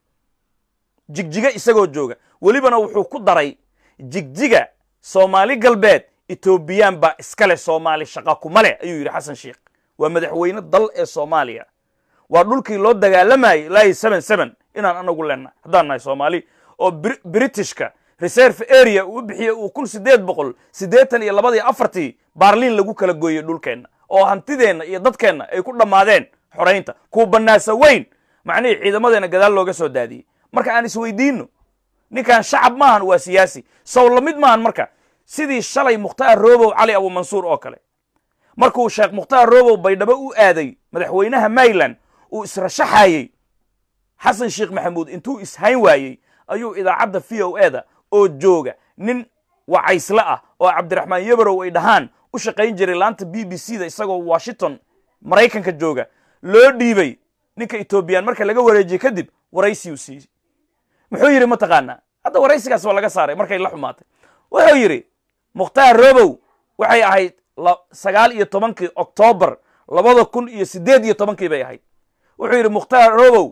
jigjiga isagoo jooga welibana wuxuu ku daray jigjiga soomaali galbeed etoobiyaan baa iskale soomaali shaqa kuma leh ayuu yidhi xasan sheikh waa madaxweyne dal ee soomaaliya waa dhulkii loo dagaalamayay laayi seven seven inaan anagu leenahay haddaan nahay soomaali oo Bri- britishka reserve area uu bixiyey uu kun sideed boqol siddeetan iyo labadii afartii baarliin lagu kala gooyey dhulkeenna oo hantideenna iyo dadkeenna ay ku dhammaadeen xoraynta kuwa bannaasa weyn macnihii ciidamadeenna gadaal looga soo daadiyey marka aan isweydiinno ninkan shacab maahan waa siyaasi sow la mid maahan marka sidii shalay mukhtaar roobow cali abumansuur oo kale markuu sheekh mukhtaar roobow baydhabo u aaday madaxweynaha mayland uu israshaxayey xasan sheekh maxamuud intuu ishayn waayey ayuu idaacadda v o e da oo jooga nin wacaysle ah oo cabdiraxmaan yabarow ay dhahaan u shaqayn jiray laanta b b c da isagoo washington maraykanka jooga loo dhiibay ninka etoobiyaan marka laga wareejiyey kadib waraysiyu siiyey muxuu yidhi mataqaanaa hadda waraysigaas waa laga saaray markay la xumaatay wuxuu yidhi mukhtaar robow waxay ahayd la- sagaal iyo tobankii oktoobar labada kun iyo siddeed iyo tobankii bay ahayd wuxuu yidhi mukhtaar robow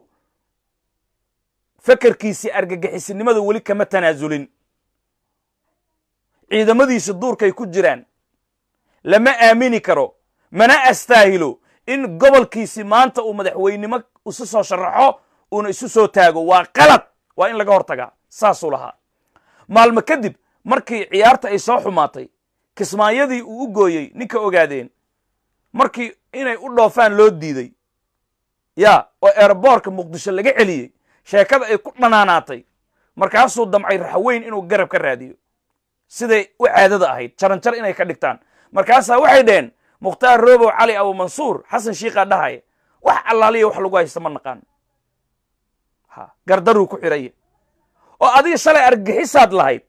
fekerkiisii argagixisinimada weli kama tanaasulin ciidamadiisa duurkay ku jiraan lama aamini karo mana astaahilo in gobolkiisi maanta uu madaxweynimo isu soo sharaxo uuna isu soo taago waa qalad waa in laga hortagaa saasuu lahaa maalmo kadib markii ciyaarta ay soo xumaatay kismaayadii uu u gooyey ninka ogaadeen markii inay u dhoofaan loo diiday yaa oo eeraboorka muqdisho laga celiyey sheekada ay ku dhanaanaatay markaasuu damcay raxweyn inuu garab ka raadiyo siday u caadada ahayd jaranjar inay ka dhigtaan markaasaa waxay dhaheen mukhtaar roobow cali abumansuur xasan shiikaa dhahaya wax allaaliya wax lagu haysta ma naqaan ha gardaruu ku xiraya oo adiga shalay argagixisaad lahayd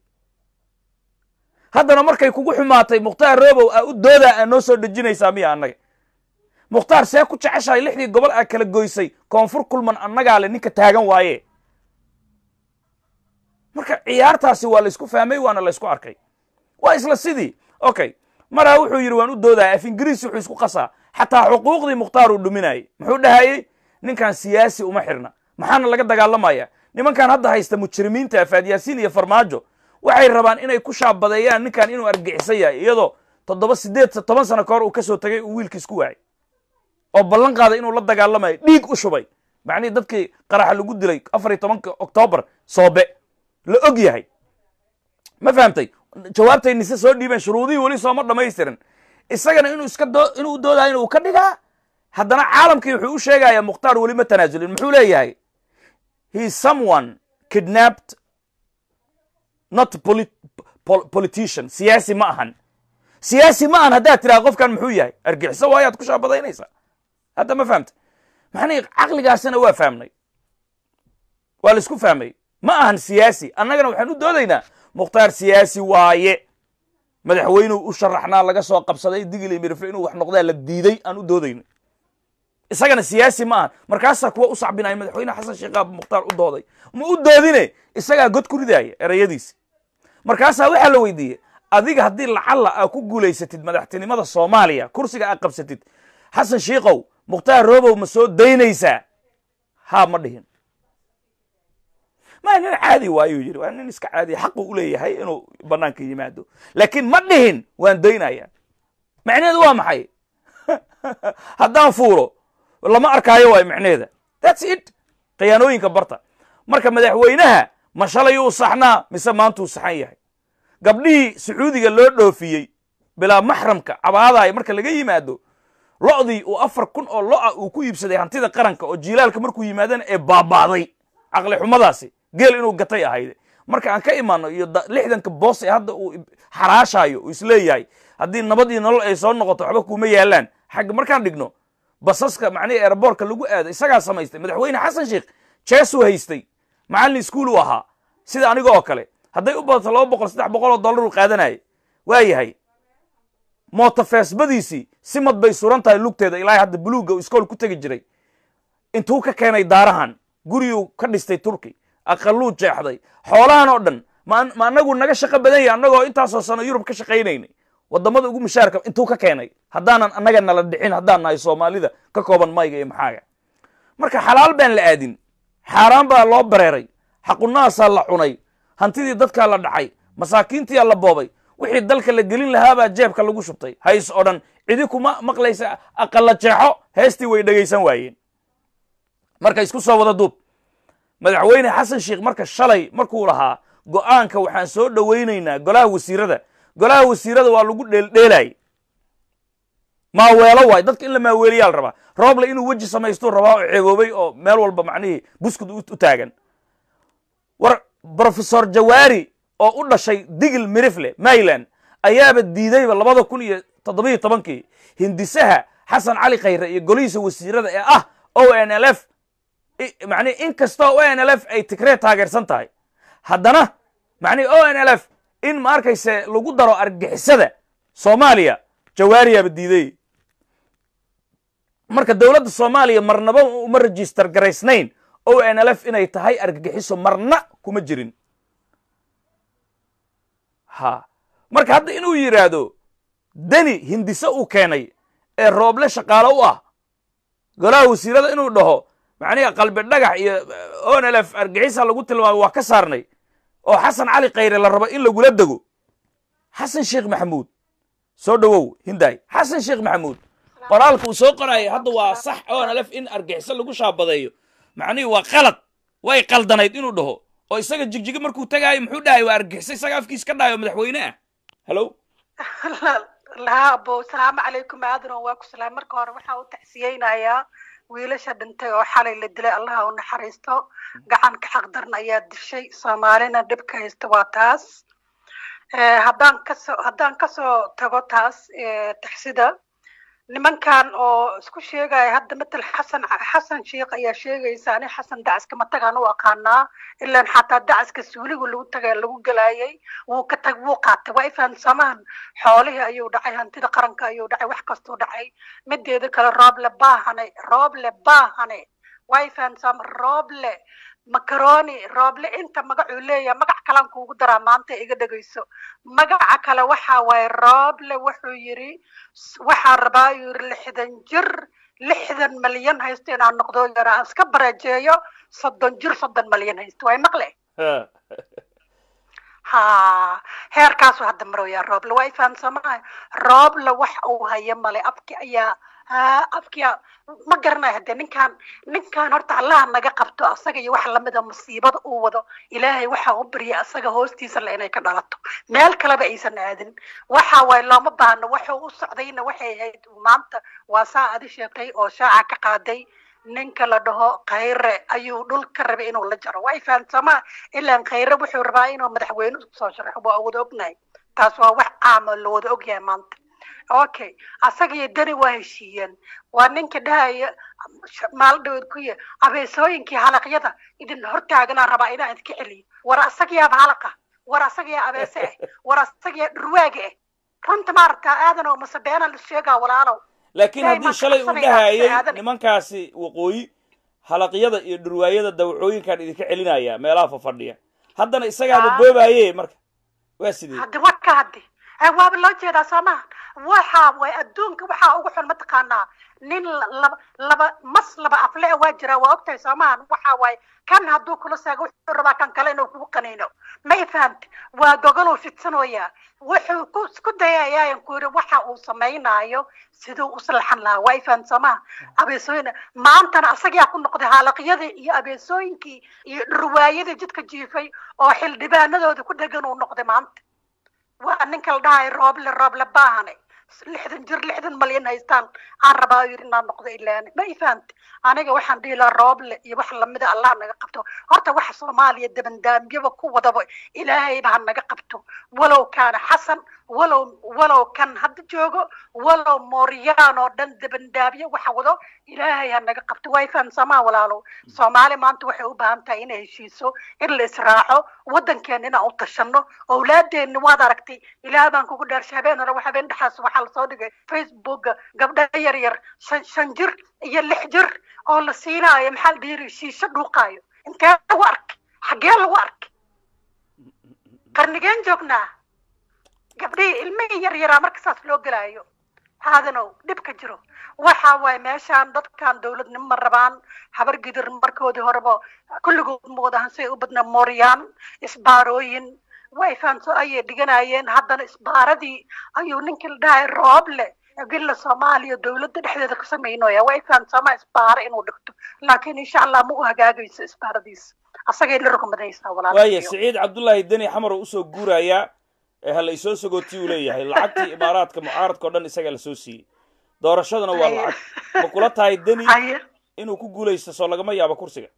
haddana markay kugu xumaatay mukhtaar roobow aa u doodaa aa noo soo dhejinaysaa miya annaga mukhtaar see ku jeceshahay lixdii gobol aa kala goysay koonfur kulman annagaa le ninka taagan waaye marka ciyaartaasi waa laysku fahmay waana laysku arkay waa isla sidii okay maraa wuxuu yidhi waan u doodaya af ingiriis wuxuu isku qasaa xataa xuquuqdii mukhtaar uu dhuminayay muxuu dhahayey ninkan siyaasi uma xirna maxaana laga dagaalamaya nimankan hadda haysta mujrimiinta faadyaasiin iyo farmaajo waxay rabaan inay ku shaabadeeyaan ninkan inuu argixisan yahay iyadoo toddoba sideed toban sano ka hor uu ka soo tegay uu wiilkiis ku waayay oo ballan qaaday inuu la dagaalamayo dhiig u shubay macnihii dadkii qaraxa lagu dilay afar iyo tobanka oktoobar soobe la og yahay ma fahamtay jawaabtay nise soo dhiibeen shuruudihii weli sooma dhammaystirin isagana inuu iska doo inuu u doodayo inuu ka dhigaa haddana caalamkii wuxuu u sheegayaa mukhtaar weli ma tanaasulin muxuu leeyahay he is someone kidnapped not poli- pol- politician siyaasi ma ahan siyaasi ma ahan haddaad tidhaha qofkan muxuu yahay argixiso waayaad ku shaabadaynaysaa hadda ma fahamtay maxnii caqligaasina waa fahmnay waa la isku fahmay ma ahan siyaasi annagana waxaan u doodaynaa mukhtaar siyaasi waaye madaxweynuu u sharaxnaa laga soo qabsaday digili mirfe inuu wax noqdaa la diiday aan u doodayno isagana siyaasi ma ahan markaasaa kuwa u sacbinaya madaxweyne xasan sheekh aab mukhtaar u dooday ma u doodine isagaa god ku ridaaya erayadiisi markaasaa waxaa la weydiiyey adiga haddii lacalla aa ku guulaysatid madaxtinimada soomaaliya kursiga aad qabsatid xasan shiikow mukhtaar roobow ma soo daynaysaa haa ma dhihin ma nin caadi waayuu yidhi waa nin iska caadiya xaqu u leeyahay inuu bannaanka yimaado laakiin ma dhihin waan daynayaa macnaheedu waa maxay haddaan fuulo lama arkaayo waay macnaheeda thats it khiyaanooyinka barta marka madaxweynaha ma shalayuu saxnaa mise maantuu saxan yahay gabdhihii sacuudiga loo dhoofiyey bilaa maxramka cabaadaaya marka laga yimaado lo'dii uu afar kun oo lo'a uu ku iibsaday hantida qaranka oo jiilaalka markuu yimaadana ee baaba'day caqli xumadaasi geel inuu gatay ahayde marka aan ka imaano iyo lixdanka boos ee hadda uu xaraashaayo uu isleeyahay haddii nabad iyo nolol ay soo noqoto waxba kuuma yaalaan xagga markaan dhigno basaska macnihii eeraboorka lagu aado isagaa samaystay madaxweyne xasan sheikh jeesuu haystay macallin iskuul uu ahaa sida aniga oo kale hadday u badato laba boqol saddex boqol oo dollar uu qaadanayay waa yahay mootofeesbadiisii simad bay suran tahay lugteeda ilaa hadda buluugga uu iskool ku tegi jiray intuu ka keenay daarahan guriyuu ka dhistay turki aqaluu jeexday xoolahan oo dhan ma anagu naga shaqo badan yahay annagoo intaasoo sano yurub ka shaqaynaynay waddamada ugu mushaarka intuu ka keenay haddaanan annaga nala dhicin haddaan nahay soomaalida ka kooban mayga iyo maxaaga marka xalaal baan la aadin xaaraan baa loo bareeray xaqunahaasaa la cunay hantidii dadkaa la dhacay masaakiintiyaa la boobay wixii dalka la gelin lahaabaa jeebka lagu shubtay hays oo dhan cidi kuma maqlaysa aqalla jeexo heestii way dhegaysan waayeen marka isku soo wada duub madaxweyne xasan sheikh marka shalay markuu lahaa go'aanka waxaan soo dhowaynaynaa golaha wasiirada golaha wasiirada waa lagu dheeldheelay maaweelo waay dadka in la maaweeliyaa la rabaa rooble inuu weji samaystuu rabaa oo ceeboobay oo meel walba macnihii buskud u taagan war brofesor jawaari oo u dhashay digil mirifle mayland ayaaba diidayba labada kun iyo toddobiyo tobankii hindisaha xasan cali khayre iyo golihiisa wasiirada ee ah o n l f macnihi in kastoo o n l f ay tigree taageersan tahay haddana macnihi o n l f in ma arkayse lagu daro argixisada soomaaliya jawaariyaaba diiday marka dowladda soomaaliya marnaba uma register garaysnayn o n l f inay tahay argagixiso marna kuma jirin ha marka hadda inuu yidhaahdo deni hindise uu keenay ee rooble shaqaalo u ah golaha wasiirada inuu dhaho macnihi qalbi dhagax iyo o n l f argixisa lagu tilmaamay waa ka saarnay oo xasan cali khayre la rabo in lagula dego xasan sheekh maxamuud soo dhowow hinday xasan sheekh maxamuud qoraalka uu soo qorayay hadda waa sax o n l f in argixiso lagu shaabadeeyo macnihii waa qalad way qaldanayd inuu dhaho oo isaga jigjiga markuu tagaayo muxuu dhahay waa argixiso isaga afkiis ka dhahay oo madaxweyne ah hallo laha abo asalaamu calaykum aadano waa ku salaam marka hore waxaa u tacsiyeynayaa wiilasha dhintay oo xalay la dilay allaha u naxariisto gacanka xaqdarna ayaa dishay soomaalina dhibka haysta waa taas haddaan kasoo haddaan kasoo tago taas taxsida nimankan oo isku sheegaya hadda matal xasan xasan sheikh ayaa sheegaysa ani xasan dacaska matagaan u aqaanaa ilaan xataa dacaska suuligu lagu tagay lagu galaayay wuu ka tag wuu qaatay waa ifahansamaan xoolihii ayuu dhacay hantida qaranka ayuu dhacay wax kastuu dhacay mideeda kale rooble baahane rooble baahane waa ifahansam rooble macaroni rooble inta magacuu leeyahay magac kalan kuugu daraa maanta iga dhegayso magaca kale waxa waaye rooble wuxuu yidhi waxaan rabaa yuu yidhi lixdan jir lixdan malyan haysto inaan noqdo yara aan iska barajeeyo soddon jir soddon malyan haysto way maqle ha heerkaasu hadda maroyaa rooble waa ifahamsamahay rooble wax uu hayo male afki ayaa afkiya ma garanayo hadee ninkaan ninkaan horta allaha naga qabto asaga iyo wax lamida musiibada uu wado ilaahay waxa u barya asaga hoostiisa le inay ka dhalato meel kaleba aysan aadin waxa waaye looma baahno waxuu u socdayna waxay ahayd maanta waa saa adi sheegtay oo shaaca ka qaaday ninka la dhaho khayre ayuu dhul ka rabay inuu la jaro waa ifahansamaa ilaan khayre wuxuu rabaa inuu madaxweyne soo sharaxo waa wada ognahay taas waa wax caama la wada ogyahay maanta okay asaga iyo dani waa heshiiyeen waa ninka dhahaya maal dhaweed ku ya abeesooyinkii halaqyada idin hortaaganaa rabaa inaan idinka celiyo war asagayaaba halaqa war asagayaa abeese ah war asagayaa dhurwaaga ah runta maaragtaa aadan oo mase beenaan is sheegaa walaalow laakiin haddii shalay uu dhahayay nimankaasi waqooyi halaqyada iyo dhurwaayada dawacooyinkaan idinka celinaya meelaha fafadhiya haddana isagaaba boobaye marka waa sidee haddi waka haddi Eh, waaba loo jeedaa soo maha waxa way adduunka waxaa ugu xun mataqaanaa nin la- laba laba mas laba afle waa jiraa waa ogtahay soo maha waxa waaye kan hadduu kula saago wuxuu rabaa kan kale inuu kugu qaniino ma i fahamti waa gogoluu fidsanooyaa wuxuu ku isku dayayaayan ku yiri waxa uu samaynaayo siduu u salxan lahaa waa i fahamti soo maha abeesooyin maantana asagaa ku noqday haalaqyadii iyo abeesooyinkii iyo dhurwaayadii jidka jiifay oo xildhibaanadooda ku dhegan uu noqday maanta waa ninka la dhahay rooble rooble baahane lixdan jir lixdan malyan haystaan aan rabaa yiri inaan noqdo ilaani ma i fahamti aniga waxaan dhihi lahaa rooble iyo wax lamida allah naga qabto horta waxa soomaaliya dabandaamyaba ku wadaba ilaahayba ha naga qabto walow kaana xasan walow walow kan hadda joogo walow mooryaan oo dhan dabandaamyo waxa wado ilaahay ha naga qabto waa i fahamsamaa walaalow soomaali maanta waxay u baahan tahay inay heshiiso in la israaco waddankeena inaan u tashano owlaadeenna waad aragtay ilaah baan kugu dhaarshay habeen hore habeen dhexaas waxaa lasoo dhigay facebooka gabdha yar yar shan shan jir iyo lix jir oo la siinaayo maxaa la dhihi shiisho dhuuqaayo intee lagu arkay xaggee lagu arkay qarnigeen joognaa gabdhihii ilmihii yar yaraa marka saas loo gelaayo haadanow dhib ka jiro waxa waaye meeshaan dadkan dowladnimo ma rabaan habar gidir markoodii horeba kulligood moodahan say u badnaa mooryaan isbaarooyin way fahamso ayay dhiganayeen haddana isbaaradii ayuu ninkii la dhahay rooble villa soomaaliya dowladda dhexdeeda ka samaynoya way fahamsama isbaaro inuu dhigto laakiin insha allah ma u hagaagayso isbaaradiisa asagay la rogmadaysaa waaya walaalahayo siciid cabdullaahi deni xamar oo usoo guurayaa ee hala isoo sagootii uu leeyahay lacagtii imaaraadka mucaaradka o dhan isagaa lasoo siiyey doorashaduna waa Haye. lacag ma kula tahay deni haye inuu ku guulaysto soo lagama yaabo kursiga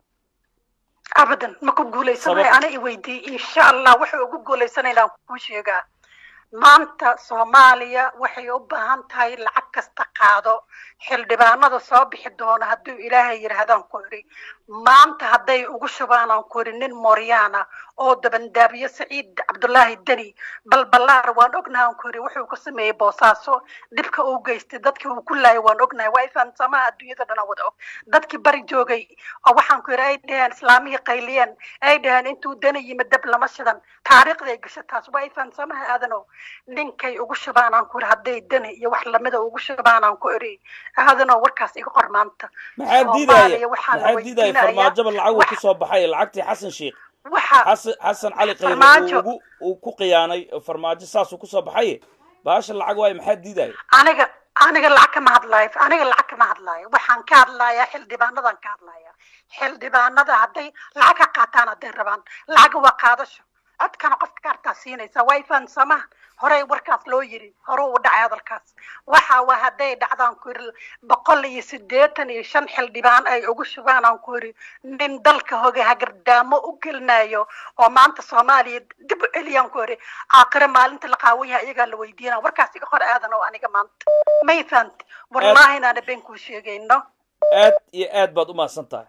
abadan ma ku guulaysanay Sabab- ana i weydiiyey insha allah waxay ugu guulaysanayaan kuu sheegaa maanta soomaaliya waxay u baahan tahay lacag kasta qaado xildhibaanada soo bixi doona hadduu ilaahay yidhaahdaan ku idhi maanta hadday ugu shubaan aan ku idhi nin mooryaana oo dabandaabiye saciid cabdullaahi deni balballaar waan ognahay aan ku idhi wuxuu ka sameeyey boosaaso dhibka uu geystay dadkii uu ku laayay waan ognahay waa ifahamsamaha adduunyada dhana wada og dadkii bari joogay oo waxaan ku idhi ay dhaheen islaamihii qayliyeen ay dhaheen intuu dani yimid dab lama shidan taariikhday gasha taas waa ifahamsamaha aadanow ninkay ugu shubaan aan ku idhi hadday dani iyo wax lamida ugu shubaan aan ku idhi aadanow warkaas iga qor maanta maxaa Soomaaliya diidaya waxaa la maxaa diidaya weydiinayaa farmaajaba lacag uu wax- kusoo baxay lacagtii xasan sheikh waxa xasan xasan cali khayre uu Farmaajo. ugu uu ku khiyaanay farmaajo saasuu kusoo baxaye baasha lacag waayo maxaa diidaya aniga aniga lacag kama hadlaayo aniga lacag kama hadlaayo waxaan ka hadlayaa xildhibaanadan ka hadlaya xildhibaanada hadday lacag ka qaataan hadday rabaan lacag waa qaadasho codkana qofka kaartaa siinaysa way fahansamaha horey warkaas loo yiri hore u dhacay hadalkaas waxa waa hadday dhacdaan ku yiri boqol iyo siddeetan iyo shan xildhibaan ay ugu shubaan aan ku yiri nin dalka hoga hagardaamo u gelinayo oo maanta soomaaliya dib u celiyaan ku yiri aakhire maalinta la qaawan yahay iyagaa la weydiinaa warkaas iga hor aadan oo aniga maanta may fahamti wallaahi inaana been kuu sheegayno aad iyo aad baad u mahadsan tahay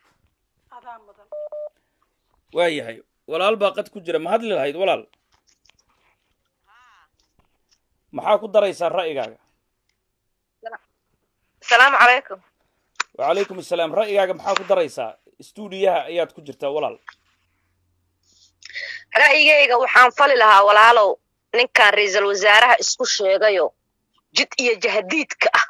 adaa mudan waayahay walaal baa qad ku jira ma hadli lahayd walaal maxaa ku daraysaa ra'yigaaga asalaamu calaykum wacalaykum assalaam ra'yigaaga maxaa ku daraysaa stuudiyaha ayaad ku jirtaa walaal ra'yigayga waxaan fali lahaa walaalow ninkan ra'iisul wasaaraha isku sheegayo jid iyo jahadiidka ah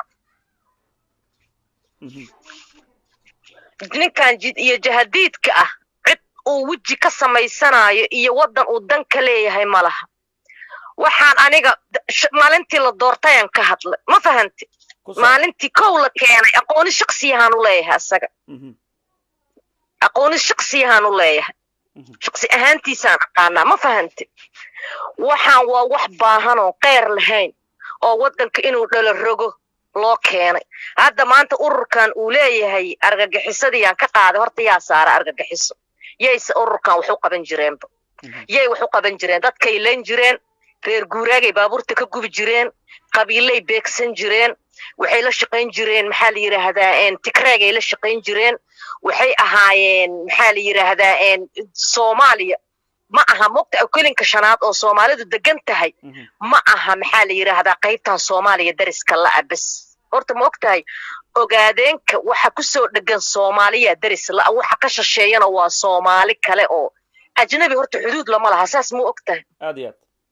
Mhm. ninkan jid iyo jahadiidka ah cid uu weji ka samaysanayo iyo waddan uu dan ka leeyahay ma laha waxaan aniga d- sh- maalintii la doortayaan ka hadlay ma fahanti ku soo maalintii kow la keenay aqooni shaksiyahaan u leeyahay asaga Mhm. aqooni shaksiyahaan u leeyahay Mhm. shaksi ahaantiisaan aqaanaa ma fahanti waxaan waa wax baahan oo qeyr lahayn oo waddanka inuu dhalo rogo loo keenay hadda maanta ururkan uu leeyahay argagixisadiyaan ka qaaday horta yaa saara argagixiso yayse ururkan wax u qaban jireenba Mhm. yay wax u qaban jireen dadkay leen jireen reer guuraagay baabuurta ka gubi jireen qabiilay beegsan jireen waxay la shaqayn jireen maxaa la yidhaahdaa een, tigreegay la shaqayn jireen waxay ahaayeen maxaa la yidhaahdaa een, soomaaliya ma aha mogta okelinka shanaad oo soomaalidu degan tahay Mhm. ma aha maxaa la yidhaahdaa qaybtan soomaaliya dariska la'a bes horta ma ogtahay ogaadeenka waxa kusoo dhegan soomaaliya daris la'a waxa ka shisheeyana waa soomaali kale oo ajnabi horta xuduud lama laha saas ma ogtahay aad iyo aad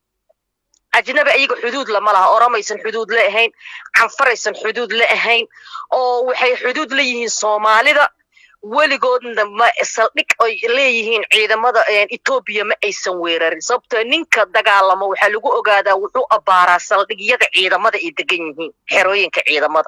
ajnabi ayaga xuduud lama laha oromaysan xuduud la ahayn canfaraysan xuduud la ahayn oo waxay xuduud la yihiin soomaalida weligoodna ma saldhig ay leeyihiin ciidamada etoobiya ma aysan weerarin sababtoo ninka dagaalamo waxaa lagu ogaadaa wuxuu abbaaraa saldhigyada ciidamada ay degan yihiin xerooyinka ciidamada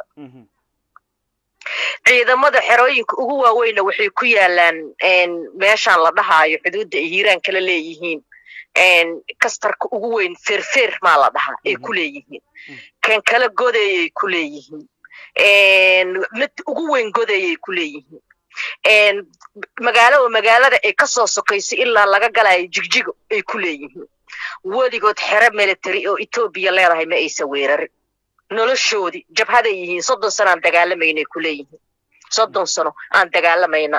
ciidamada xerooyinka ugu waaweynna waxay ku yaalaan meeshaan la dhahaayo xuduudda ay hiiraan kala leeyihiin kastarka ugu weyn feerfeer maa la dhahaa ay ku leeyihiin kan kala godayay ku leeyihiin mid ugu weyn godayay ku leeyihiin magaalo oo magaalada ay ka soo sokaysay ilaa laga galayo jigjigo ay ku leeyihiin weligood xero military oo etoobiya leedahay ma aysan weerarin noloshoodii jabhaday yihiin soddon sano aan dagaalamaynay ku leeyihiin soddon sano aan dagaalamayna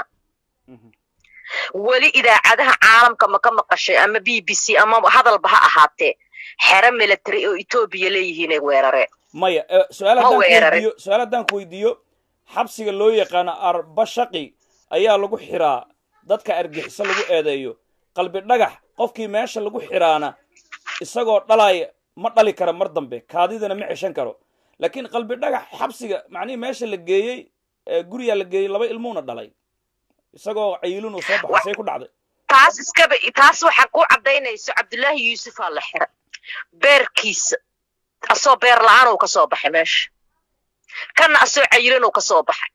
weli idaacadaha caalamka ma ka maqashay ama b b c ama hadalba ha ahaatee xero military oo etoobiya leeyihiinay weerareen maya su-aal haddaan ku weydiiyo xabsiga loo yaqaano arbashaqi ayaa lagu xiraa dadka argixiso lagu eedeeyo qalbi dhagax qofkii meesha lagu xiraana isagoo dhalaya ma dhali kara mar dambe kaadidana ma ceshan karo laakiin qalbi dhagax xabsiga macnihii meesha la geeyey guriyaa la geeyey laba ilmuuna dhalay isagoo cayilin uu soo baxay say ku dhacday taas iskaba taas waxaa ku caddaynayso cabdullaahi yuusufaa la xira beerkiisa asoo beer la-aan uu ka soo baxay meesha kanna asoo cayilin uu ka soo baxay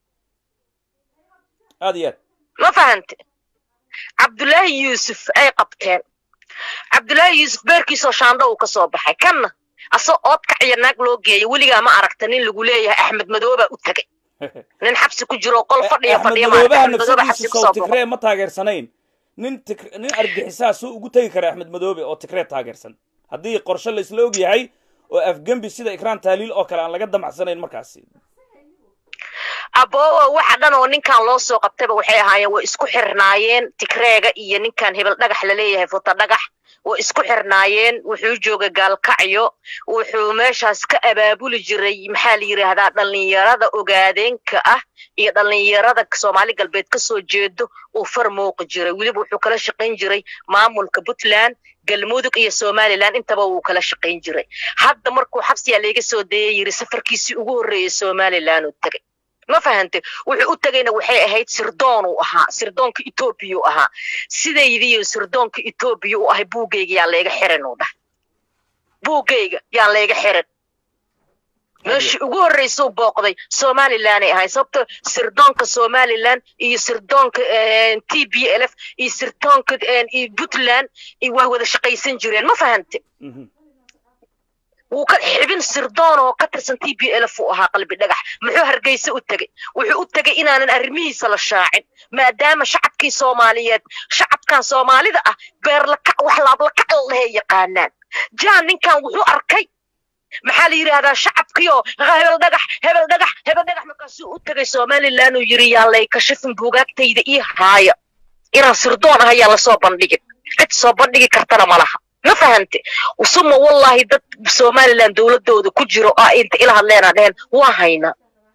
aad iyo aad ma fahante cabdullaahi yuusuf ay qabteen cabdullaahi yuusuf beerkiisoo shaandho uu ka soo baxay kanna asoo oodkac iyo naag loo geeya weligaa ma aragta nin lagu leeyahay axmed madoobaa u tegay nin xabsi ku jiro qol fadhiya fadhiya madoobaha nafsadiisa sow tigree ma taageersanayn nin nin argixisaa suu ugu tegi kara axmed madoobe oo tigree taageersan haddii qorshe la isla og yahay oo afgembi sida ikraan taaliil oo kale aan laga damacsanayn markaasi aboowo waxa dhan oo ninkan loo soo qabtayba waxay ahaayeen way isku xirnaayeen tigreega iyo ninkan hebel dhagax laleeyahay futa dhagax way isku xirnaayeen wuxuu joogay gaalkacyo wuxuu meeshaas ka abaabuli jiray maxaa la yidhaahdaa dhallinyarada ogaadeenka ah iyo dhallinyarada soomaali galbeed ka soo jeedo uu far muuqi jiray weliba wuxuu kala shaqayn jiray maamulka puntland galmudug iyo somalilan intaba wuu kala shaqayn jiray hadda markuu xabsiyaa layga soo dayay yiri safarkiisii ugu horreeyay somalilan uu tegay ma fahante wuxuu u tegayna waxay ahayd sirdoon uu ahaa sirdoonka etoobiya u ahaa sidaydiiyo sirdoonka etoobiya u ahay buugayga yaa layga xiran uu dhah buugayga yaa layga xiran meeshii ugu horreysuu booqday somalilanay ahay sababto sirdoonka somalilan iyo sirdoonka t b l f iyo sirdoonka puntland waa wada shaqaysan jireen ma fahante wuu ka xibin sirdoon oo ka tirsan t b l f uu ahaa qalbi dhagax muxuu hargeysa u tegey wuxuu u tegey inaanan arrimihiisa la shaacin maadaama shacabkii soomaaliyeed shacabkan soomaalida ah beerlakac wax laablakac lalehe yaqaanaan jaan ninkan wuxuu arkay maxaa la yidhaahdaa shacabkiioo hebel dhagax hebel dhagax hebel dhagax markaasuu u tegay somalilan uu yidhi yaa lay kashifin buugaagtayda ii haaya inaan sirdoon ah ayaa lasoo bandhigin cid soo bandhigi kartana ma laha ma fahante suma wallahi dad somalilan dowladooda ku jiro oo inta ila hadleena dheheen waa haynaa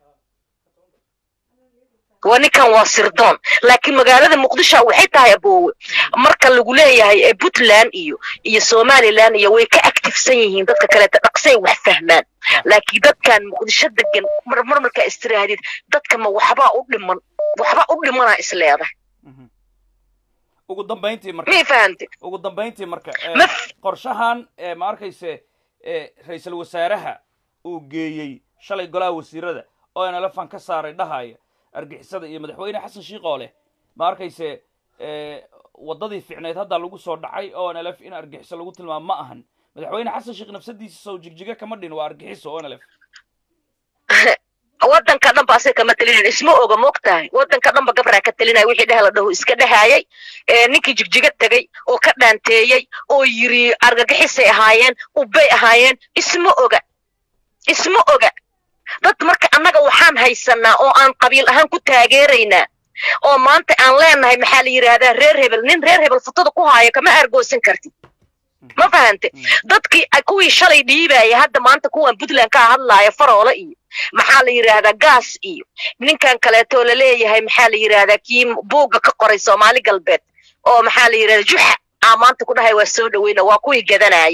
waa ninkan waa sirdoon laakiin magaalada muqdisho waxay tahay aboowe marka lagu leeyahay puntland iyo iyo somalilan iyo way ka actifsan yihiin dadka kaleeta dhaqsay wax fahmaan laakiin dadkan muqdisho degan marmar markaa istiraahdeed dadka ma waxbaa u dhiman waxba u dhimanaa isleedahay ugu dambayntii marka mii fahante ugu dambayntii marka Ma- qorshahan ma arkayse ra-iisul wasaaraha uu geeyey shalay golaha wasiirada oo nlfan ka saaray dhahaya argixisada iyo madaxweyne xasan shiikh oo leh ma arkayse waddadii ficneyd hadda lagu soo dhacay oo nlf in argixiso lagu tilmaamo ma ahan madaxweyne xasan sheikh nafsadiisa sow jigjiga kama dhin waa argixiso oo nlf waddanka dhan ba asaga kama telinayn isma oga moogtahay waddanka dhan ba gabraa ka telinaya wixii dheh la dhaho iska dhehayay ninkii jigjiga tegey oo ka dhaanteeyey oo yiri argagixisay ahaayeen ubbay ahaayeen isma oga isma oga dad marka annaga waxaan haysanaa oo aan qabiil ahaan ku taageeraynaa oo maanta aan leenahay maxaa la yidhaahdaa reer hebel nin reer hebel futada ku haaya kama aargoosan kartid ma fahante dadkii kuwii shalay dhiibaya hadda maanta kuwan puntland ka hadlaaya faroole iyo maxaa la yidhaahdaa gaas iyo ninkan kaleetoo laleeyahay maxaa la yidhaahdaa kii buugga ka qoray soomaali galbeed oo maxaa la yidhahdaa juxa aa maanta ku dhahay waa soo dhaweyna waa kuwii gadanayay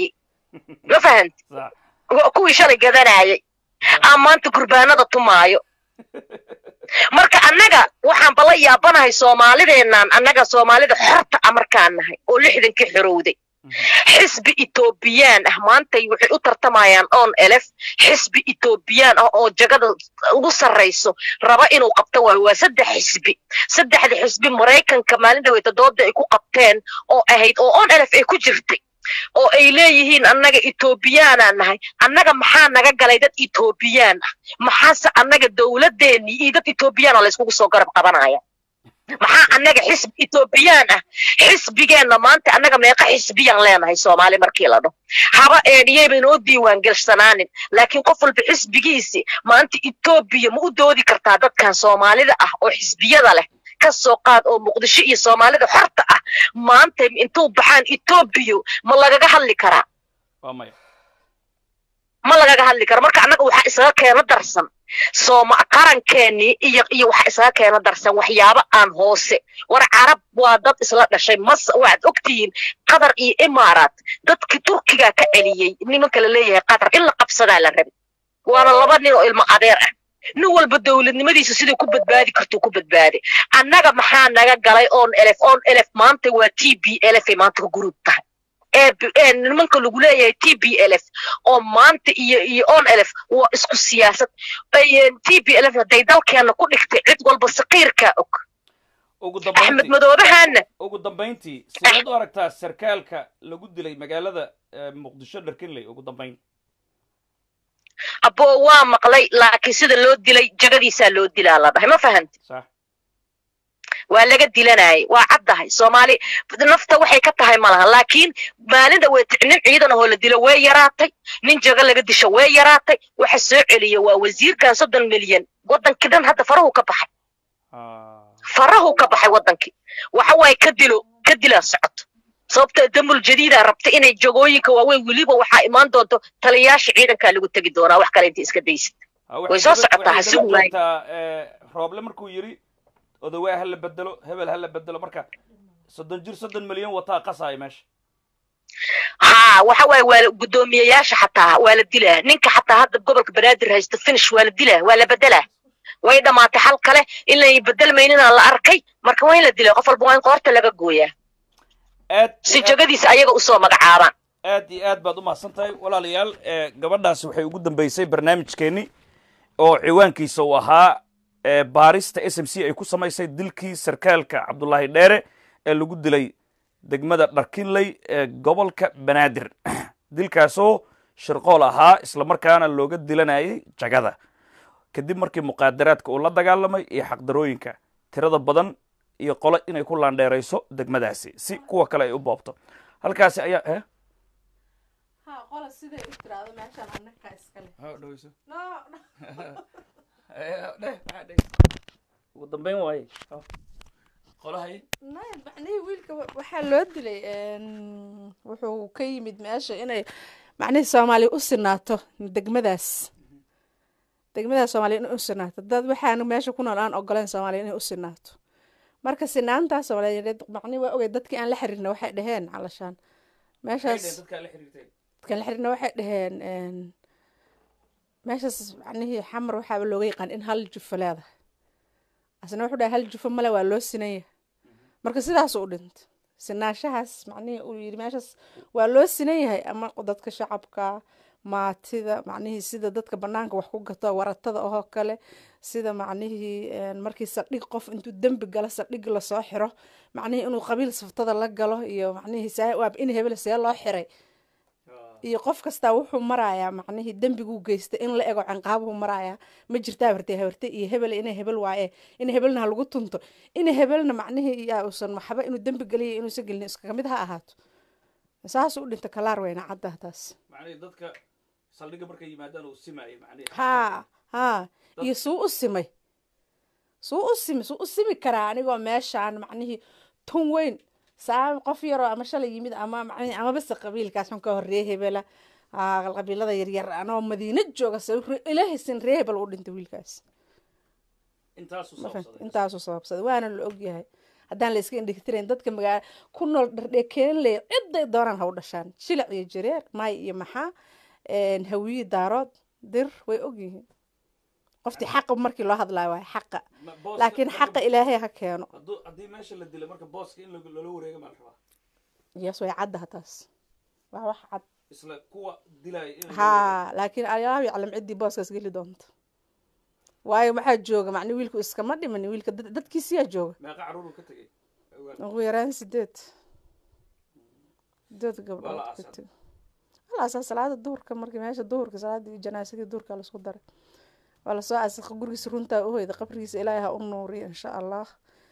ma fahanti sax Wa- kuwii shalay gadanayay aa maanta gurbaanada tumaayo marka annaga waxaan bala yaabanahay soomaalideennan annaga soomaalida xorta a markaan nahay oo lixdankii xorowday xisbi etoobiyaan ah maantay waxay u tartamayaan on elef xisbi etoobiyaan ah oo jagada ugu sarrayso raba inuu qabto waayo waa saddex xisbi saddexda xisbi maraykanka maalin dhaweyta dooda ay ku qabteen oo ahayd oo on elef ay ku jirtay oo ay leeyihiin annaga etoobiyaanaan nahay annaga maxaa naga galay dad etoobiyaan ah maxaase annaga dowladeennii iyo dad etoobiyaan oo layskugu soo garab qabanaya maxaa annaga xisbi etoobiyaan ah xisbigeenna maanta annaga meeqa xisbiyaan leenahay soomaali markii la dhaho haba eedhiyeyba inoo diiwaan gelsanaanin laakiin qof walba xisbigiisi maanta etoobiya ma u doodi kartaa dadkan soomaalida ah oo xisbiyada leh ka soo qaad oo muqdisho iyo soomaalida xorta ah maanta intuu baxaan etoobiya ma lagaga hadli karaa waa maya ma lagaga hadli karo marka annaga waxaa isaga keena darsan sooma qarankeenii iyo iyo waxaa isaga keena darsan waxyaabo aan hoose war carab waa dad isla dhashay mas waxaad ogtihiin qatar iyo imaaraat dadkii turkigaa ka celiyey nimanka la leeyahay qatar in la qabsadaa la rabi waana laba nin oo ilmo adeer ah nin walba dowladnimadiisa siduu ku badbaadi kartuu ku badbaaday annaga maxaa naga galay on elef on elef maanta waa t b elf ay maanta ka guruub tahay ee b- ee nimanka lagu leeyahay t b lf oo maanta iyo iyo on elf waa isku siyaasad Ay, t b lf hadday dalkeena ku dhigtay cid walba saqiirkaa og ugu axmed dambayntii madoobahaana ugu dambayntii sideed u aragtaa sarkaalka lagu dilay magaalada eh, muqdisho dharkinley ugu dambayn aboo waa maqlay laakiin sida loo dilay jagadiisaa loo dilaa la dhahay ma fahanti sax waa laga dilanayay waa caddahay soomaali nafta waxay ka tahay malaha laakiin maalinta way nin ciidan ahoo la dilo way yaraatay nin jago laga disho way yaraatay waxa soo celiya waa wasiirkan soddon milyan wadankii dhan hadda farahu ka baxay Ah, farahu ka baxay wadankii waxa waaye ka dilo ka dilaa socoto sababta damul jadiida rabta inay jagooyinka waaweyn weliba waxaa imaan doonto taliyayaasha ciidankaa lagu tegi doonaa wax kale inta iska daysid ah, waxay way soo daba- socotaa, waxay ha daba sugi waayo. joogtaa, eh, rooble markuu yiri odawaa ha la bedelo hebel ha la bedelo marka soddon jir soddon milyan wataa qasaaya meesha haa waxa waaye waa la- guddoomiyeyaasha xataa waa la dilaa ninka xataa hadda gobolka banaadir haysto finish waa la dilaa waa la bedelaa way dhammaatay xal kale inay bedelmayninaa la arkay marka waa in la dilaa qof walba waa in qoorta laga gooyaa aad si iyo aad- jagadiisa ayaga usoo magacaabaan aad iyo aad baad u mahadsan tahay walaalayaal eh, gabadhaasi waxay ugu dambeysay barnaamijkeenni oo ciwaankiisa uu ahaa eh, baarista s m c ay ku samaysay dilkii sarkaalka cabdulaahi dheere ee lagu dilay degmada dharkinley ee gobolka banaadir dilkaasoo shirqool ahaa islamarkaana looga dilanayay jagada kadib markii muqaadaraadka uu la dagaalamay iyo xaqdarooyinka tirada badan iyo qole inay ku laandheerayso degmadaasi si kuwa kale ay u boobto halkaasi ayaa eh? ha qola siday u tiraahdo meeshaan annaga iskale no no ugu dambeyn waaye qolahay nay macnihii wiilka wa- waxaa loo dilay een, wuxuu ka yimid meesha inay macnihii soomaaliya u sinaato degmadaas degmadaas soomaaliya inay u sinaato dad waxaana meesha ku nool aan ogoleen soomaaliya inay u sinaato marka sinaantaas soomaaliyeed macnihi waa ogay dadkii aan la xiriirna waxay dhaheen calashaan meeshaas dadkaa la xiriirtay dadkan la xiriirna waxay dhaheen een, meeshaas macnihii xamar waxaaba looga yaqaan in hal jufo leedahay asna wuxuu dhahay hal jufo male waa loo sinaya marka sidaasuu u dhintay sinaanshahaas macnihii uu yidhi meeshaas waa loo sinan yahay ama dadka shacabka maatida macnihii sida dadka banaanka wax ku gato waratada oo kale sida macnihii een, markii saldhig qof intuu dembi galo saldhig lasoo xiro macnihii inuu qabiil saftada la galo iyo macnihii saa waab in hebel see loo xiray iyo qof kastaa wuxuu marayaa macnihii dembiguu geystay in la ego canqaabuhu marayaa ma jirtaa habartee habarte iyo hebel inay hebel waaye in hebelna ha lagu tunto in hebelna macnihii yaa uusan waxba inuu dembi geliya inuusan gelin iskaga mid ha ahaato saasuu u dhinta kalaar weyna cadda taas macnihii dadka saldhigga markay yimaadaan uu simaayay macnihii haa haa iyo suu u simay suu u simi suu u simi karaa anigoo meeshaan macnihii tun weyn saa qof yaroo ama shalay yimid ama macnihii ama base qabiilkaas xun ka horreeye hebela aa qabiilada yaryar anoo madiina jooga se ilaahisin ree hebel u dhintay wiilkaas intaasuu ma fahamtay? sababsaday intaasuu sababsaday waana la ogyahay haddaan la iska indhigtirayn dadka magaala ku nool dhardhekeeley ciday doonaan ha u dhashaan shilic iyo jareer maay iyo maxaa hawiyi daarood dir way ogyihiin qoftii xaqa markii loo hadlaayo waay xaqa laakiin xaqa ilaahay ha keeno haddii meesha la dilo marka booska in loola wareega maa la rabaa yes way caddaha taas waa wax cad isla kuwa dilaya in ha laakiin allahu yaclam ciddii booskaas geli doonto waayo maxaa jooga macni wiilku iskama dhiman wiilka dad- dadkiisiyaa jooga meeqa caruur ka tegay ugu yaraan sideed sideed Waa la gabdhood ka aasaa. teg walaasaa salaada duhurka markii meesha duhurka salaadii janaasadii duhurka laisku daray waa lasoo aasaqay gurigiisa runtaa u hoyda qabrigiisa ilaahay ha u nuuriyo insha allah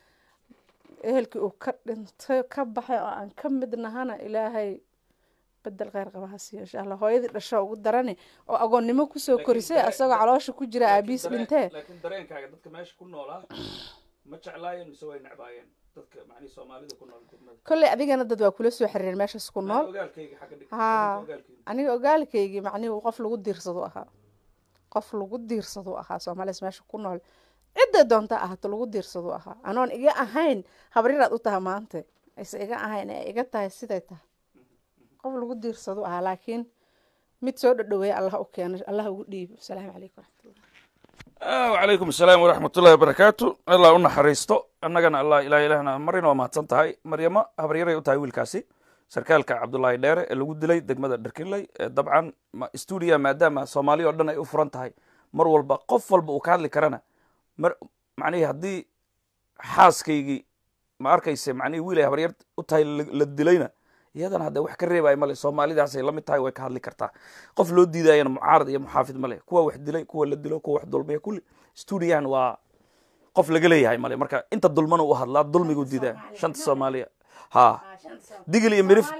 ehelkii uu ka dhintay ka baxay oo aan ka mid nahana ilaahay bedel kheyr qaba ha siiyo insha allah hooyadii dhasho ugu darani oo agoonnimo kusoo Laakiin korisay dareen- asagoo caloosha ku jira Laakiin aabiis dareen- dhintee laakiin dareenkaaga dadka meesha ku noolaa ma jeclaayeen mise way necbaayeen dadka macnihi soomaalida ku nool degmada kolley adigana dad waa kula soo xiriireen meeshaas ku nool Macnaha ogaalkayga xagga dhig haa ogaalkayga aniga ogaalkaygii macnihi qof lagu diirsadu ahaa qof lagu diirsadu ahaa soomaalias meesha ku nool cidday doonta ahaato lagu diirsadu ahaa anoon iga ahayn habaryaraad u tahay maanta ayse iga ahayn ee iga tahay siday tahay qof lagu diirsadu ahaa laakiin mid soo dhadhaweeya allah u keeno allah ugu dhiibo asalaamu calaykum waraxmatullah Ah, wacalaykum asalaam waraxmatullahi wabarakaatu allah u naxariisto annagana allah ilaah ilahna marina waa mahadsan tahay maryamo habaryaray u tahay wiilkaasi sarkaalka cabdullaahi dheere ee lagu dilay degmada dharkinley ee dabcan ma- stuudiya maadaama soomaali oo dhan ay u furan tahay mar walba qof walba uu ka hadli karana mar macnihii haddii xaaskaygii ma arkayse macnihii wiil ay habaryar u tahay la- la dilayna iyadana hadde wax ka reebaya male soomaalidaasay la mid tahay way ka hadli kartaa qof loo diidayana mucaarad iyo muxaafid male kuwa wax dilay kuwa la dilo kuwa wax dulmiya kulli stuudiyahan waa qof laga leeyahay male marka inta dulmana u hadlaa dulmigu diidaa shanta soomaaliya ha digil iyo mirif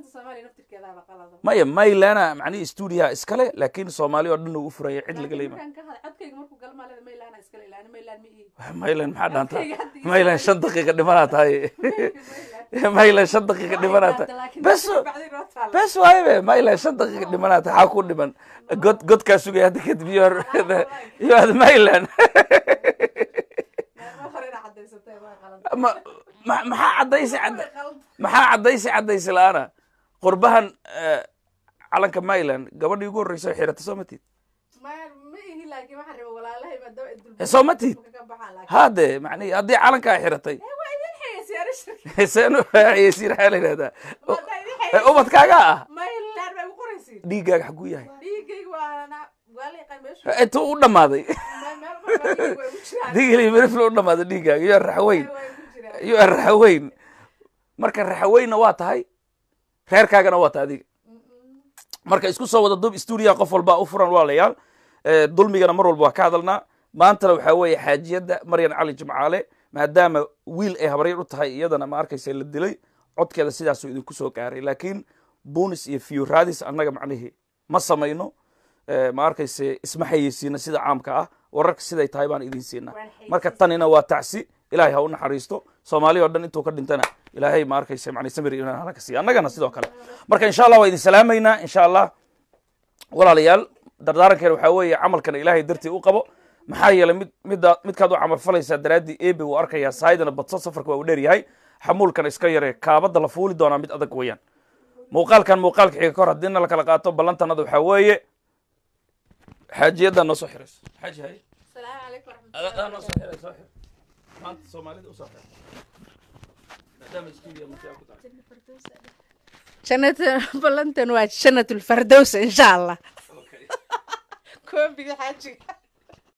maya maylana macnihii stuudiyaha iskale laakiin soomaali oo dhan uu u furaya cid laga leeyma maylan maxaa dhaanta maylan shan daqiiqa dhimanaa tahay maylan shan daqiiqa dhimanaa tahay bes bes waaye be maylan shan daqiiqa dhimanaa tahay xaa ku dhiman god godkaa sugay hadda kadib you are you are maylan ma ma- maxaa caddaysi cadda maxaa caddaysi caddaysi la-aana qurbahan eh, calanka maylan gabadhii ugu horreysa oo xirata soo matid soo matid hade macnihi haddii calankaa xiratay seenu xayeysiin waxaa la yidhahdaa Eh, ubadkaaga ah dhiiggaaga xaguu yahay intuu u dhammaaday digili mirifle u dhammaaday dhiiggaaga iyo raxweyn iyo raxweyn marka raxweynna waa tahay reerkaagana waa tahay adiga marka isku soo wada dub stuudiyaha qof walba u furan walaalayaal Eh, dulmigana mar walba waa ka hadalnaa maantana waxaa weeye xaajiyadda maryan cali jimcaale maadaama wiil ay habaryar u tahay iyadana ma arkaysa la dilay codkeeda sidaasuu idinku soo gaaray laakiin bunis iyo fiyuraadis annaga macnihii ma samayno Eh, ma arkayse isma xayeysiina sida caamka ah wararka siday tahay baan idin siinaa marka tanina waa tacsi ilaahay ha u naxariisto soomaali oo dhan intuu ka dhintana ilaahay ma arkayse macni samir iyo imaan halaka siiya annagana sidoo kale marka insha allah waa idin salaamaynaa insha allah walaalayaal dardaarankeena waxaa weeye camalkana ilaahay dartii u qabo maxaa yeelay mid midda midkaad u camal falaysaa daraaddii ebe wuu arkayaa saayidana badso safarka waa u dheer yahay xamuulkana iska yaree kaabadda la fuuli doonaa mid adag weeyaan muuqaalkan muuqaalka xiga kahor haddiina la kala qaato ballantanada waxaa weeye xaajiyaddaa noo soo xirayso xaaji haye adaa noo soo xiray soo xir maanta soomaalida usoo xir maadaama stuudiyo markaa ku tahay jannat ballantan waa jannatulfardows insha allah okay koobiga xaajiga